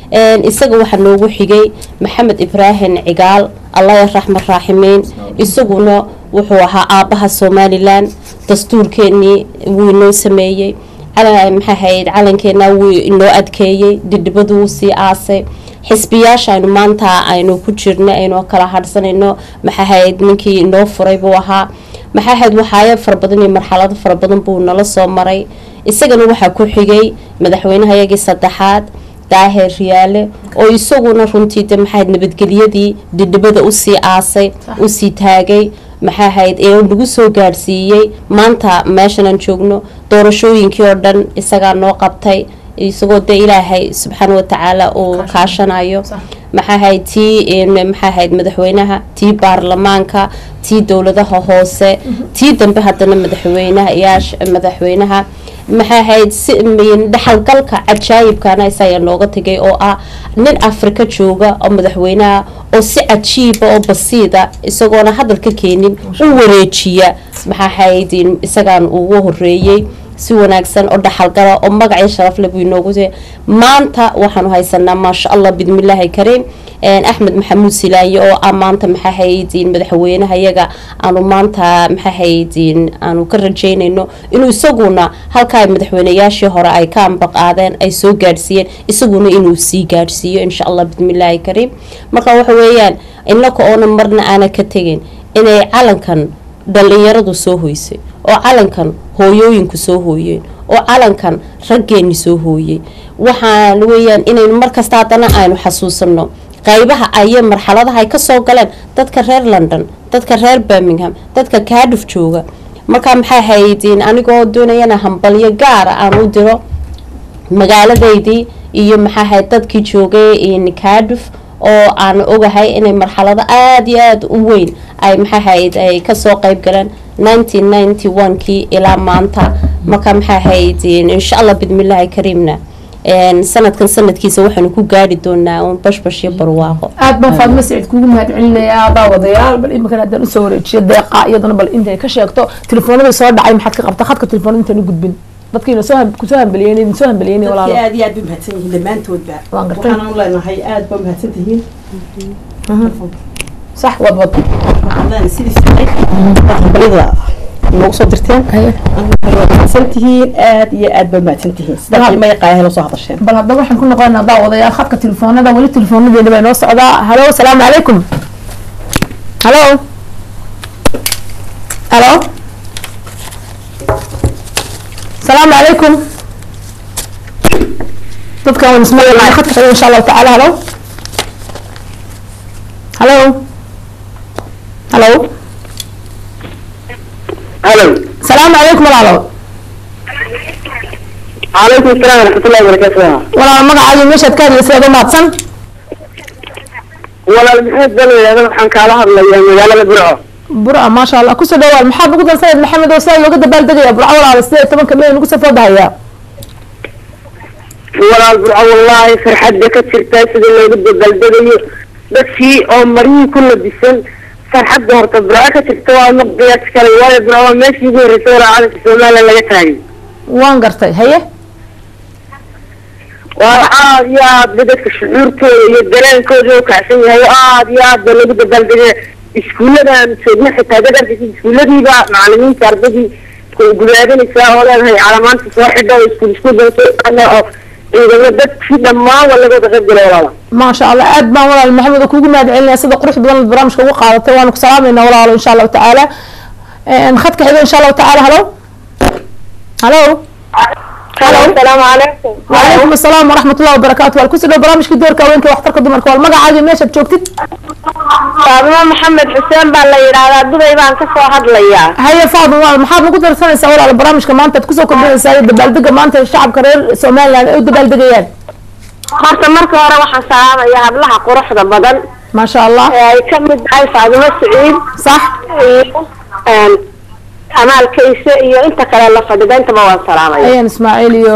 isaga waxaa noogu xigay maxamed ibraahim cigaal allah raxman raaximiin isaguna wuxuu ahaa aabaha somalilan dastuurkeenii wuu inoo sameeyey maxaa ahayd calankeena wuu inoo adkeeyey didhibadu wuu sii aasay xisbiyaasha aynu maanta aynu ku jirno aynu kala hadhsanayno maxaa ahayd ninkii inoo furay buu ahaa maxaa ahayd waxaayo fara badan iyo marxalado fara badan buu nala soo maray isagana waxaa ku xigay madaxweynehayagii saddexaad daahir riyaale oo isaguna runtii de maxaa ahayd nabadgelyadii didhibada usii aasay usii taagay maxaa ahayd ee nagu soo gaadhsiiyey maanta meeshan aan joogno doorashooyinkii oo dhan isagaa noo qabtay isagoo dee ilaahay subxaana watacaala uu kaashanayo maxaa ahayd tii maxaa ahayd madaxweynaha tii baarlamaanka tii dowladaha hoose tii dambe haddana madaxweynaha yaash madaxweynaha maxaa ahayd si dhexalgalka cajaayibkana isagaa nooga tegay oo ah nin afrika jooga oo madaxweynaha oo si cajiiba oo basiida isagoona hadal ka keenin u wareejiya maxaa ahayd isagaan ugu horeeyey si wanaagsan oo dhaxalgala oo magacii sharafle buu inoogu se maanta waxaanu haysanaa maasha allah bidmillaahi kariim axmed maxamuud silaaye oo ah maanta maxaa haydiin madaxweynaha yaga aanu maanta maxaa haydiin aanu ka rajeynayno inuu isaguna halkaa madaxweynayaashii hore ay ka ambaqaadeen ay soo gaadhsiiyeen isaguna inuu sii gaadhsiiyo insha allah bidmillaahi kariim marka waxa weeyaan inaka oona marna aana ka tegin inay calankan dhalinyaradu soo hoysay oo calankan hooyooyinku soo hooyeen oo calankan raggeeni soo hooyey waxaan weeyaan inaynu markasta haddana aynu xasuusano qaybaha ayo marxaladaha ay kasoo galeen dadka reer london dadka reer birmingham dadka kaadhuf jooga markaa maxay haydiin anigoo doonayana hambalyo gaara aan u diro magaaladeydii iyo maxaa hayd dadkii joogay kaadhuf oo aan ogahay inay marxalado aada iyo aada u weyn ay maxaa hayd ay kasoo qeyb galeen nineteen ninety one kii ilaa maanta marka maxaa haydin insha allah bidmillaahi kariimna sanadkan sanadkiisa waxaanu ku gaari doonaa un bashbash iyo barwaaqo aad baan faadma siciid kuugu mahad celinayaa daawadayaal bal iminkan haddaan usoo wareejiyo deeqa iyadana bal intay ka sheegto telefoonadii soo dhacay maxaad ka qabta khadka telefoonada intaan u gudbin dadkiina soo kusoo hambeliyeen soo hambeliyeen walaalo aad iyo aad bay mahadsan yihiin dhammaantoodba Waan gartay. waxaan u leenahay aad ba mahadsan tihiin sax wad wad waxaan leenahay sidii siday hambalida noogu soo dirteen Haye. waa mahadsan tihiin aad iyo aad ba mahadsan tihiin sida Bal- qiimo yaqaaya helo soo hadasheen bal haddaba waxaan ku noqonaynaa daawadayaal khadka telefoonada weli telefoonadeena bay noo socdaa halo asalaamu calaykum halo halo asalaamu calaykum dadkan waan ismaqlaynaa khadka xiga insha allahu tacaala halo halo halo halo asalaamu calaykum walaalo calaykum asalaam waraxmatullahi wabarakaatu walaalo magacaaga meeshaad ka hadlaysa aad u mahadsan walaal maxamed baa la yidhahda waxaan kaala hadlayaa magaalada burco burca maasha allah kusoo dhawaad maxaad ugu darsaneed maxamed oo sidaa looga dabaaldegaya burco walaalo sideed iyo tobanka may nagu soo foodahayaa walaal burco wallaahi farxadda ka jirta sida loogu dabaaldegayo dadkii oo maryihii ku labisan farxadda horta burco ka jirta waa ma qiyaas kale waayo burco waa meeshii ugu horreysay walaa calanka somalilan laga taagay waan gartay haye waa aad iyo aad ba dadka shucuurtooda iyo dareenkooda u kacsan yahay oo aad iyo aad ba lagu dabaaldegaya iskuulladan joogna xitaa dad arkaysa iskuulladiiba macalimiinta ardadii ku gudaadanaysaa oo leedahay calamaanta soo xidha oo iskuul iskuul soo qaada oo ciidamo dadkii dhammaan waa laga wada qayb galay walaala maasha allah aad baan walaal maxamed oo kuugu mahad celinaya sida qurux badan aad barnaamijka ugu qaadatay waanu ku salaamayna walaalo insha allahu tacaala Een, khadka xiga insha allahu tacaala halo halo asalaamu calaykum وعليكم السلام ورحمة الله وبركاته والكسر لو برامج كدور كوينك واحترك دمرك والمقع عادي ماشي بتشوكتك faadimo maxamed xuseen baa la yidhaahdaa dubay baan kasoo hadlayaa هيا فاضل والله محاب نقول درسنا سوال على برامج كمان تتكسو كبير سايد دبالدقة ما انت الشعب كرير سومالي يعني او دبالدقيان horta marka hore waxaan salaamayaa hablaha quruxda badan ما شاء الله ee ay ka mid tahay faadimo saciid صح iyo een, amaalkayse iyo inta kale la fadhida intaba waan salaamaya ايان اسماعيل يو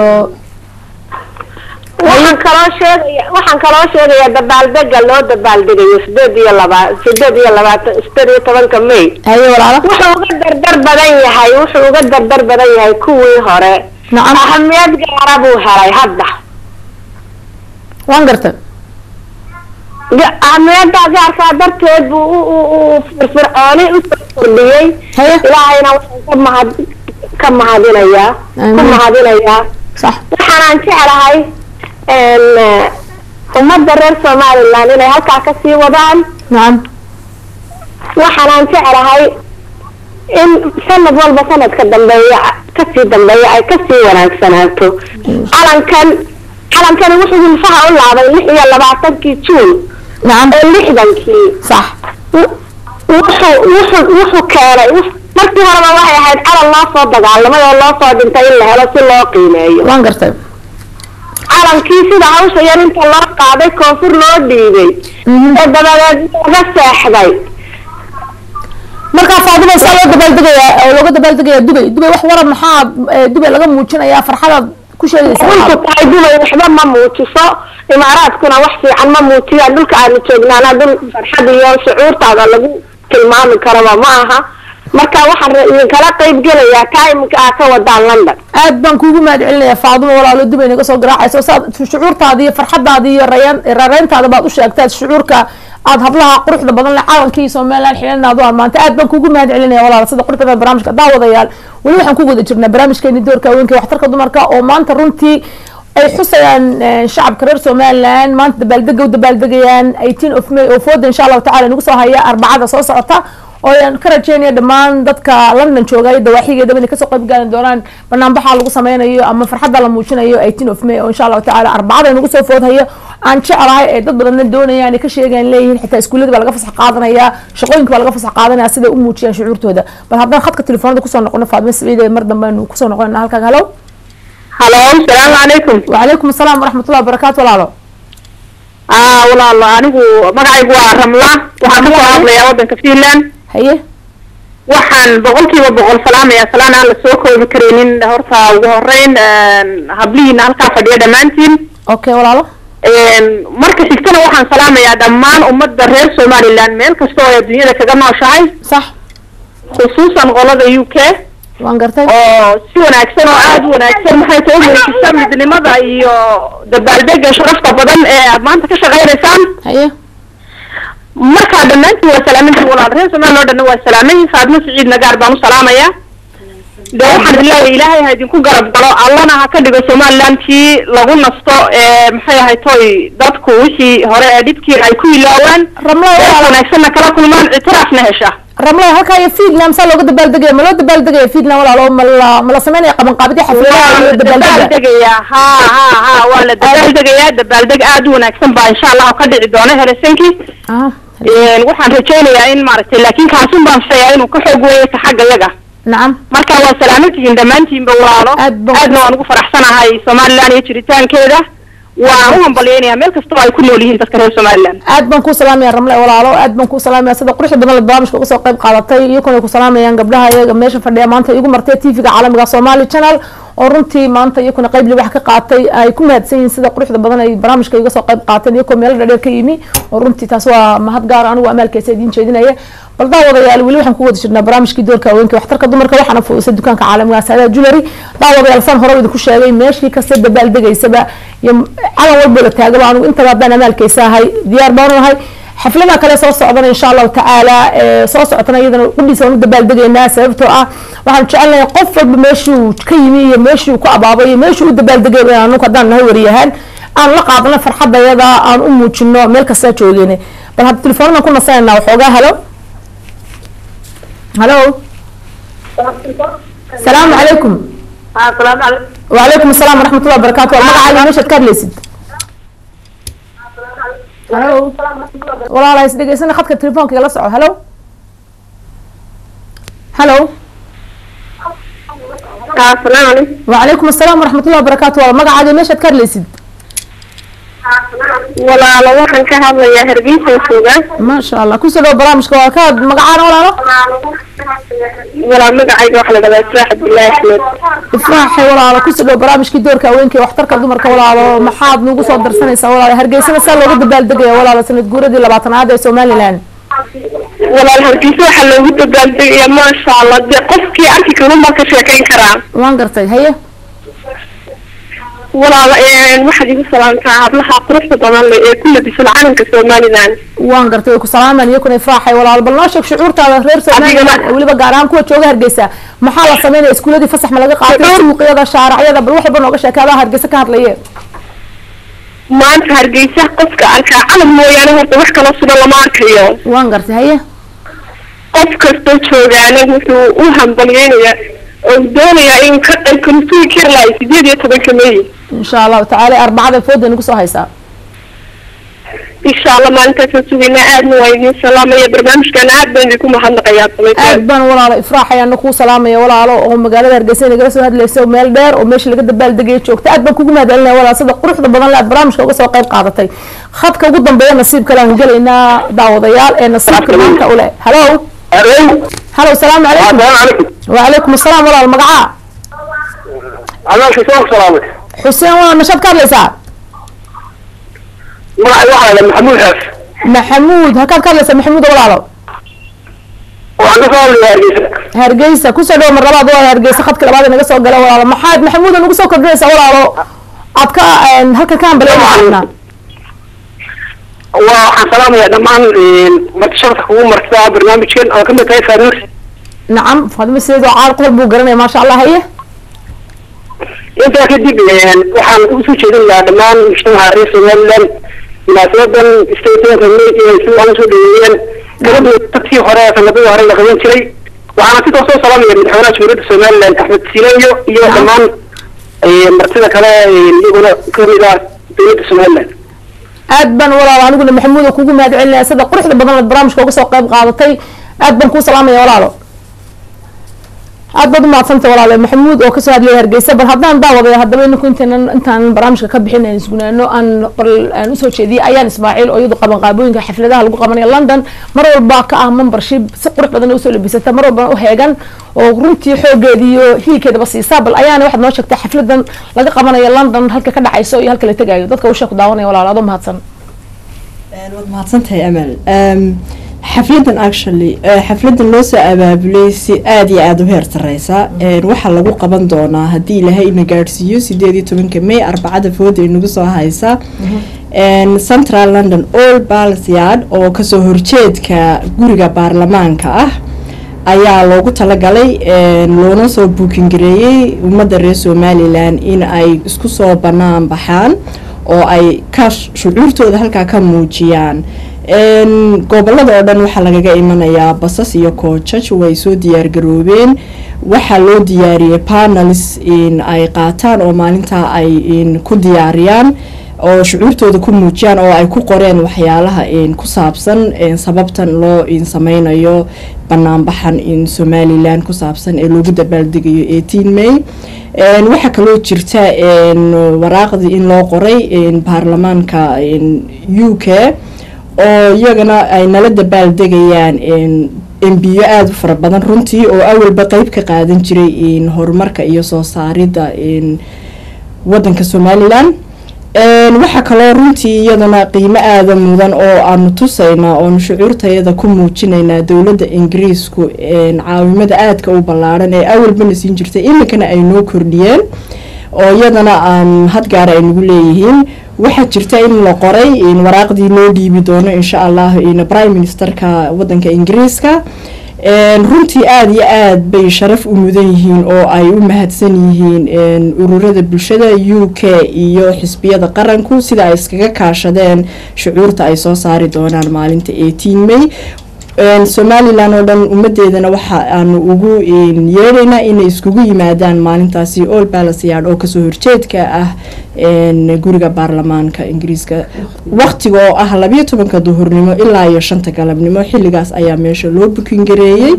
waxaan kaloo sheegaya waxaan kaloo sheegayaa dabaaldega loo dabaaldegayo sideed iyo laba sideed iyo labaatan sideed iyo tobanka may هيا ولا wuxuu uga dardar badan yahay wuxuu uga dardar badan yahay kuwii hore نعم ahamiyad gaara buu helay hadda وان قرتن Ga- ahamiyada gaarkaa darteed buu u- u- u firfircooni usoo kordhiyey هيا ilaahayna waxaan ka mahad ka mahadinayaa ku Amiin. mahadinayaa صح waxaanaan jeclahay een, eh, ummadda reer somaliland inay halkaa kasii wadaan نعم waxaanaan jeclahay in sanad walba sanadka dambeeya kasii dambeeya ay kasii wanaagsanaato calankan calankani wuxuu hilfaha u laabay lix iyo labaatankii juun نعم ee lixdankii صح w- wuxuu wuxuu wuxuu keenay wux- markii horeba waxay ahayd calan loo soo dagaalamay oo loo soo dhintay in la helo si loo qiimeeyo وان قرتن calankii sida hawsha yar inta loo qaaday koonfur loo dhiibay oo dabadeed laga seexday markaa faadima saa loo dabaaldegaya oo looga dabaaldegaya dubay dubay wax waran maxaa eh, dubay laga muujinayaa farxadaad ku sheegaysaa runtu tahay dubay waxba ma muujiso imaaraadkuna wax fiican ma muujiyaan dhulka aanu joognaana dhul farxad iyo shucuurtaada lagu tilmaami karaba ma aha marka waxaan ra- idinkala qayb gelayaa timeka aa ka wadaan london aad baan kuugu mahad celinaya faaduma walaalo dib ay naga soo garaacayso saad shucuurtaada iyo farxadaada iyo rayaan rareyntaada baad u sheegtaad shucuurka aad hablaha quruxda badan leh calankii somaliland xilinaad u ammaantay aad baan kuugu mahad celinaya walaalo sida quruxda badan barnaamijka daawadayaal weli waxaan ku wada jirnaa barnaamijkeeni doorka haweenka waxtarka dumarka oo maanta runtii ay xusayaan eh, shacabka reer somaliland maanta dabaaldega u dabaaldegayaan 18 of may oo fooda insha allahu tacala nagu soo haya arbacada soo socota oo aan ka rajeynaya dhammaan dadka london jooga iyo dawaaxigeedaba inay kasoo qayb gaali doonaan banaanbaxa lagu sameynayo ama farxadda la muujinayo 18 of may oo insha allahu tacaala arbacada nagu soo foodhayo aan jeclahay ee dad badanna doonayaan ay ka sheegaan leeyihiin xitaa iskuullada baa laga fasax qaadanaya shaqooyinka baa laga fasax qaadanaya siday u muujiyaan shucuurtooda bal haddaan khadka telefoonada kusoo noqono faadime saciid ee mar dambe aynu kusoo noqonana halkaaga halow halo salaamu calaykum وعليكم السلام ورحمة الله وبركاته walaalo aa walaalo anigu magacaygu waa ramla waxaan kasoo hadlayaa wadanka finland haye waxaan boqolkiiba boqol salaamayaa salaan aan la soo koobi karaynin horta ugu horeyn hablihiina halkaa fadhiya dhammaantiin okay walaalo marka xigtana waxaan salaamayaa dhammaan ummadda reer somaliland meel kasta oo ay adduunyada kaga nooshahay صح khusuusan qolada u k waan gartay oo si wanaagsan oo aada u wanaagsan maxay soo muujisa midnimada iyo dabaaldega sharafta badan ee aad maanta ka shaqaynaysaan haye markaa dhammaantiin waa salaamantiin walaal reer somaliland oo dhanna waa salaamayin faadmo siciid nagaar baan u salaamayaa de waxaan leeyahay ilaahay ha idinku garab galo allana ha ka dhigo somaliland tii lagu nasto ee maxay ahay toy dadku wixii hore ee dhibkii ay ku ilaawaan Ramla, meel walaal. wanaagsanna kala kulmaan ictiraafna hesha ramlay halkaa iyo fiidland saa looga dabaaldegaya ma loo dabaaldegaya fiidland walaalo ma la ma la sameynaya qabanqaabidii xafladaha waa iyo la dabaaldega dabaaldegayaa ha ha ha waa la dabaaldegayaa dabaaldeg aada u wanaagsan baa insha allah ka dhici doona helsinki ah waxaan rajaynayaa in maaragtay laakiin kaasun baan filayaa inuu ka xoog weeyo ka xagga yaga nacam marka waa salaamantihiin dhammaantiinba walaalo Aad baan- aadna waan ugu faraxsanahay somaliland iyo jiritaankeeda waan u hambalyeynayaa meel kasta oo ay ku nool yihiin dadka reer somaliland aad baan kuu salaamaya ramle walaalo aad baan kuu salaamaya sida quruxda badan la barnaamijka uga soo qayb qaadatay iyakuna ay ku salaamayaan gabdhaha iyaga meesha fadhiya maanta igu martay tvga caalamiga somali channel oo runtii maanta iyakuna qayb libax ka qaatay ay ku mahadsan yihiin sida quruxda badan ay barnaamijka iga soo qayb qaateen iyakoo meelo dhadheer ka yimi oo runtii taas waa mahad gaar anigu amaalkeesa idiin jeedinaya bal daawadayaal weli waxaan ku wada jirnaa barnaamijkii doorka haweenka waxtarka dumarka waxaana fuusay dukaanka caalamiga saada jewelry daawadayaal saan hore idinku sheegay meeshii kasta dabaaldegaysaba iyo calan walbo la taagaba anigu intaba haddaan amaalkeysa ahay diyaar baanu ahay xaflada kale soo socdana insha allahu tacaala ee soo socotana iyadana qudhiisa waan u dabaaldegaynaa sababtoo ah waxaan jecelnahay qof walba meeshuu ka yimi iyo meeshuu ku abaabay iyo meeshuu u dabaaldegay inaan anagu haddaan nahay wariyahaan aan la qaadano farxadayada aan u muujino meel kastaa joogeyne bal hadda telefoonadaan ku nasanayna waxoogaa halo halo salaamu calaykum asalaamu calaykum وعليكم السلام ورحمة الله وبركاته المقعد مش تكرليسد هلو والله لا يصدق يسنا خدك التليفون كي لسعه هلو هلو asalaamu calaykum وعليكم السلام ورحمة الله وبركاته والله مقعد مش تكرليسد walaalo waxaan ka hadlayaa hargeysa jooga ما شاء الله كل سنة برامج كواكاد مقعد ولا لا walaal magacayga waxa la dhahaa israax abdullaahi axmed ifraaxi walaalo ku sidoo barnaamijkii doorka haweenka iyo waxtarka dumarka walaalo maxaad nagu soo darsanaysaa walaalo hargeysana saa loogu dabaaldegaya walaalo sanad guuradii labaatanaad ee somaliland walaal hargeysa waxaa loogu dabaaldegayaa maasha allah dee qofkii arki karun baa ka sheekayn karaa waan gartay haye walaal waxaad igu salaamtaa hablaha quruxda badan leh ee ku labisan calanka somaliland waan gartay way ku salaamaan iyakuna ifraaxay walaalo bal noo sheeg shucuurtaada reer somaliland Adigana- ee weliba gaar ahaan kuwa jooga hargeysa maxaa la sameynaya iskuuladii fasax ma laga qaatay Shucuur- suuqyada shaaracyada bal wax walba nooga sheekaadaa hargeysa ka hadlaye maanta hargeysa qofka arkaa calan mooyaane horta wax kaloo sugan lama arkayo waan gartay haye qof kastoo joogaana wuxuu u hambalyeynayaa oo doonayaa inuu ka qayb sugi kari lahay sideed iyo tobanka may insha allahu tacaala arbacada fooda nagu soo haysaa insha allah maalintaasaan sugaynaa aadna waa idiin salaamaya barnaamijkan aad baan idinku mahadnaqayaa aad samaytaan baan walaalo ifraaxay ana kuu salaamaya walaalo oo magaalada hargeysa nagala soo hadlaysa meel dheer oo meesha laga dabaaldegaya joogta aad baan kugu mahadcelinaya walaal sida quruxda badan le aad barnaamijka uga soo qayb qaadatay khadka ugu dambeeya nasiib kale aan gelaynaa daawadayaal ee nasiibka maanta ule halo halo salaamu calaykum calaykum وعليكم السلام walaal magacaa adaalka soo salaamay xuseen walaal mashaad ka hadlaysaa magacay waxaa la maxamuud xaas maxamuud halkaad ka hadlaysaa maxamuud walaalo waxaan ka soo hadlayaa hargeysa hargeysa kusoo dhawo mar labaad waa hargeysa khadka labaad inaga soo gala walaalo maxaad maxamuud nagu soo kordhinaysaa walaalo aad ka halkan ka hambaleynaa waxaan salaamayaa dhammaan martisharka kugu martidaa barnaamijkan oo kamid tahay faanuur nacam faadimo sideed oo caal qodol buu garanaya maasha allah haye intaa kadib waxaan usoo jeedin lahaa dhammaan mujtamaca reer somaliland munaasabadan statemenka may si aan usoo dhaweeyeen gabadha dadkii hore sanadadii hore la qaban jiray waxaana sidoo soo salaamaya madaxweynaha jamhuuriyadda somaliland axmed sileyo iyo dhammaan martida kale iyaguna kamid ah dowladda somaliland aad baan walaalo aniguna maxamuud oo kugu mahad celinaya sida quruxda badan aad barnaamijka uga soo qayb qaadatay aad baan kuu salaamaya walaalo aad baad umahadsantay walaalo maxamuud oo kasoo hadlaya hargeysa bal haddaan daawadaya haddaba ninku intaynan intaan barnaamijka ka bixin aan isgunaano aan bal aan usoo jeediyay ayaan ismaaciil oo iyadu qaban qaabooyinka xafladaha lagu qabanaya london mar walba ka ah membership si qurux badan usoo labisata mar walbana u heegan oo runtii xoogeeda iyo hiilkeedaba siisaa bal ayaana waxaad noo sheegtay xafladan laga qabanayo london halka ka dhacayso iyo halka la tegayo dadka usha ku daawanaya walaalo adoo mahadsan waad mahadsantahay amal xafladan actually xafladan loo soo abaabulay si aada iyo aada u heer sareysa waxaa lagu qaban doonaa haddii ilaahay ina gaadhsiiyo sideed iyo tobanka may arbacada fooda inagu soo haysa central london all balsyard oo kasoo horjeedka guriga baarlamaanka ah ayaa loogu talagalay loona soo buukingareeyey ummadda reer somalilan in ay isku soo banaan baxaan oo ay ka shucuurtooda halkaa ka muujiyaan gobolada oo dhan waxaa lagaga imanayaa basas iyo koojaj way soo diyaargaroobeen waxaa loo diyaariyey panels in ay qaataan oo maalintaa ay ku diyaariyaan oo shucuurtooda ku muujiyaan oo ay ku qoreen waxyaalaha ku saabsan sababtan loo sameynayo banaanbaxan in somalilan ku saabsan ee loogu dabaaldegayo eighteen may waxaa kaloo jirta waraaqdii in loo qoray baarlamaanka u k oo iyagana ay nala dabaaldegayaan embiyo aada u fara badan runtii oo awalba qeyb ka qaadan jiray horumarka iyo soo saaridda wadanka somalilan waxaa kaloo runtii iyadana qiimo aada mudan oo aanu tusaynaa oonu shucuurtayada ku muujinaynaa dowladda ingiriisku caawimada aadka u ballaaran ee awalbana siin jirtay iminkana ay noo kordhiyeen oo iyadana aan hadgaara ay nagu leeyihiin waxaa jirta in la qoray waraaqdii loo dhiibi doono insha allah prime ministerka wadanka ingiriiska runtii aada iyo aada bay sharaf u mudan yihiin oo ay u mahadsan yihiin ururada bulshada u k iyo xisbiyada qaranku sida ay iskaga kaashadeen shucuurta ay soo saari doonaan maalinta eighteen may somalilan oo dhan ummadeedana waxa aanu ugu yeedhaynaa inay iskugu yimaadaan maalintaasi all balasyard oo kasoo horjeedka ah guriga baarlamaanka ingiriiska waqtiga oo ah labiyo tobanka duhurnimo ilaa iyo shanta galabnimo xilligaas ayaa meesha loo bukingareeyey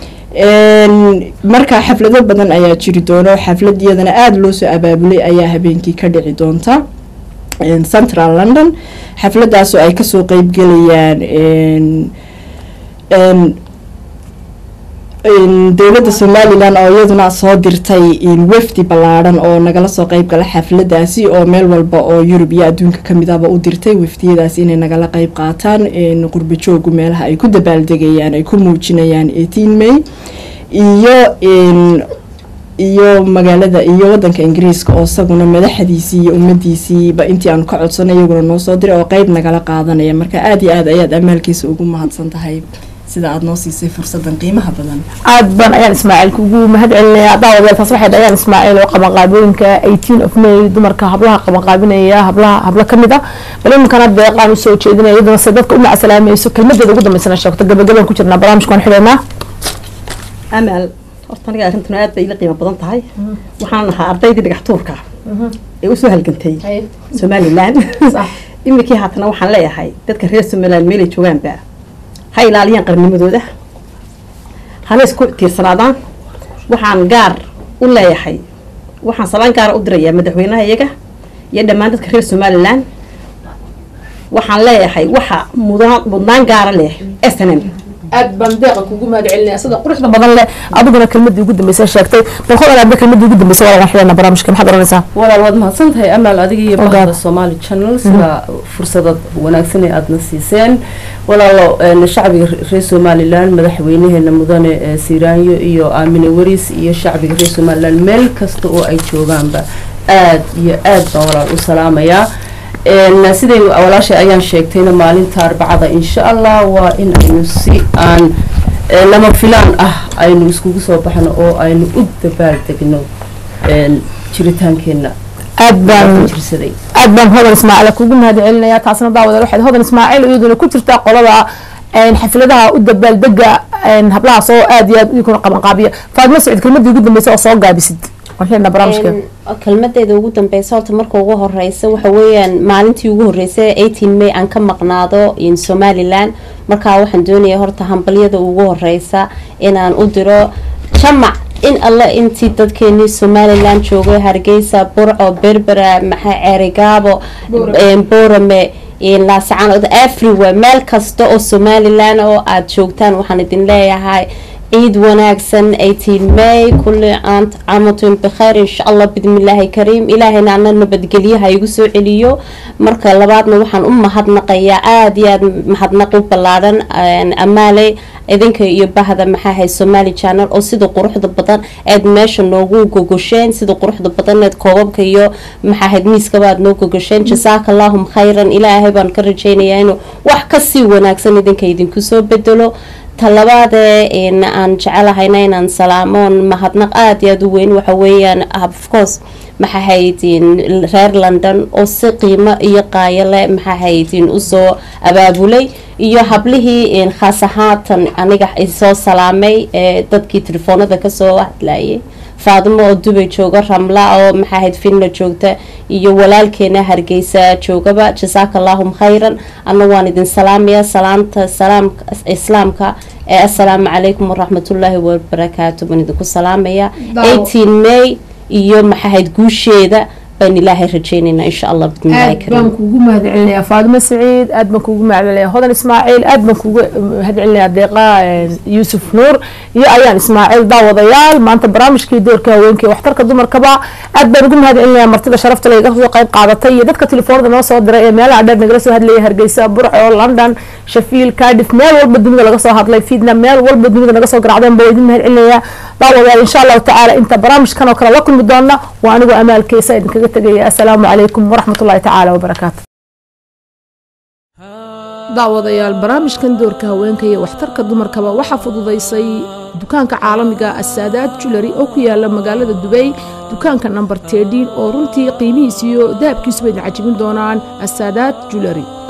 markaa xaflado badan ayaa jiri doono xaflad iyadana aada loo soo abaabulay ayaa habeenkii ka dhici doonta central london xafladaasoo ay kasoo qeybgelayaan dowladda somalilan oo iyaduna soo dirtay wafdi ballaadhan oo nagala soo qeyb gala xafladaasi oo meel walba oo yurub iyo adduunka kamid ahba u dirtay wafdiyadaas inay nagala qeyb qaataan qurbo joogu meelaha ay ku dabaaldegayaan ay ku muujinayaan eighteen may iyo iyo magaalada iyo wadanka ingiriiska oo isaguna madaxdiisii iyo ummadiisiiba intii aanu ka codsanay iyaguna noo soo diray oo qeyb nagala qaadanaya marka aada iyo aad ayaad amaalkiisa ugu mahadsan tahay sida aada noo siisay fursadan qiimaha badan aad baan ayaan ismaaciil kugu mahad celinaya daawadeel taas waxay ayaan ismaaciil oo qaban qaabooyinka eighteen of may dumarka hablaha qaban qaabinaya hablaha hablo kamid ah bal iminkana deeqaan usoo jeedinaya iyaduna se dadka u macasalaamayso kelmadeeda ugu dambeysana sheegto gabagabaan ku jirnaa barnaamijka waan xidhaynaa amal horta aniga arrintan aad bay ila qiimo badan tahay waxaan ahaa ardaydii dhagax tuurka ee usoo halgantay somalilan iminkii haatana waxaan leeyahay dadka reer somaliland meelay joogaanba ha ilaaliyaan qarnimadooda hana isku tiirsanaadaan waxaan gaar u leeyahay waxaan salaan gaara u dirayaa madaxweynaha iyaga iyo dhammaan dadka reer somalilan waxaan leeyahay waxa mudan mudnaan gaara leh s n m aad baan deeqa kugu mahad celinaya sida quruxda badan leh adiguna kelmadii ugu dambeysay sheegtay bal hodan aadba kelmadii ugu dambeysay waa waan xidhana barnaamijka maxaad oranaysaa walaal waad mahadsan tahay amaal adiga iyo Ogaad. bahda somali channel sida fursadad wanaagsan ee aadna siiseen walaalo een, shacbiga reer somalilan madaxweynaheena mudane ee siiraanyo iyo aamine waris iyo shacbiga reer somalilan meel kasta oo ay joogaanba aad iyo aad baan walaal u salaamayaa een, siday walaashay ayaan sheegtayna maalinta arbacada insha allah waa in aynu si aan ee, lama filaan ah aynu iskugu soo baxno oo aynu u dabaaldegno een, jiritaankeenna aad baan jirsaday aad baan hodan ismaaciil kugu mahad celinaya taasna daawada waxayd hodan ismaaciil iyaduna ku jirta qolada een, xafladaha u dabaaldega een, hablahaas oo aad iyo aad idikuna qabanqaabiya faadma sacid kelmadii ugu dambeysay oo soo gaabisid waan xidhna barnaamijka Een, kelmadeeda ugu dambeysa horta marka ugu horeysa waxa weeyaan maalintii ugu horeysay 18 may aan ka maqnaado in somaliland markaa waxaan doonaya horta hambalyada ugu horeysa inaan u diro jamac in alle intii dadkeenii somaliland joogay hargeysa burco berbera maxaa ceerigaabo een, boorame een, laasacaan everywhere meel kasta oo somaliland oo aada joogtaan waxaan idin leeyahay ciid wanaagsan 18 may kulli aant caamatun bikhayr insha allah bidmillaahi kariim ilaahayna ana nabadgelyaha igu soo celiyo marka labaadna waxaan u mahadnaqayaa aada iyo aada mahadnaq u ballaadhan een, amaale idinka iyo bahda maxaa hay somali channel oo sida quruxda badan aad meesha noogu gogosheen sida quruxda badan eed koobabka iyo maxaa hayd miiskaba aad noo gogosheen jasaaka allahum khayran ilaahay baan ka rajaynayaa inuu wax kasii wanaagsan idinka idinku soo bedelo talabaadee in aan jecelahayna inaan salaamoon mahadnaq aada iyo aada u weyn waxa weeyaan of course maxaa haydin reer london oo si qiimo iyo qaayo leh maxaa haydin usoo abaabulay iyo hablihii in khaas ahaatan aniga isoo salaamay ee dadkii telefoonada kasoo hadlayay faadimo oo dubay jooga ramla oo maxaa hayd finla joogta iyo walaalkeena hargeysa joogaba jasaaka allahum khayran ana waan idin salaamaya salaamta salaamka islaamka ee assalaamu calaykum waraxmatullaahi wabarakaatu baan idinku salaamaya 18 may iyo maxaa hayd guusheeda baan ilaahay rajaynaynaa insha allah bidmillaahi aad baan kariim kugu mahad celinayaa faadimo saciid aad baan kugu mahad celinayaa hodan ismaaciil aad baan kugu mahad celinayaa deeqa een, yuusuf nuur iyo ayaan ismaaciil daawadayaal maanta barnaamijkii doorka haweenka iyo waxtarka dumarkaba aad baan ugu mahad celinayaa martida sharafta leh iga soo qayb qaadatay iyo dadka telefoonada noo soo diray ee meelaha dheer nagala soo hadlayay hargeysa burco london shafiil cardiff meel walba dunida laga soo hadlay fiidna meel walba dunida naga soo garacdeen baa idin mahad celinayaa daawadayaal insha allahu tacaala inta barnaamijkan oo kale la kulmi doona waa anigoo amaalkeysa idinkaga tegaya assalaamu calaykum waraxmatullahi tacaala wabarakaatu daawadayaal barnaamijkan doorka haweenka iyo waxtarka dumarkaba waxaa fududaysay dukaanka caalamiga asaadaad julary oo ku yaala magaalada dubay dukaanka number tedin oo runtii qiimihiis iyo dahabkiisuba idin cajibin doonaan asaadaad julary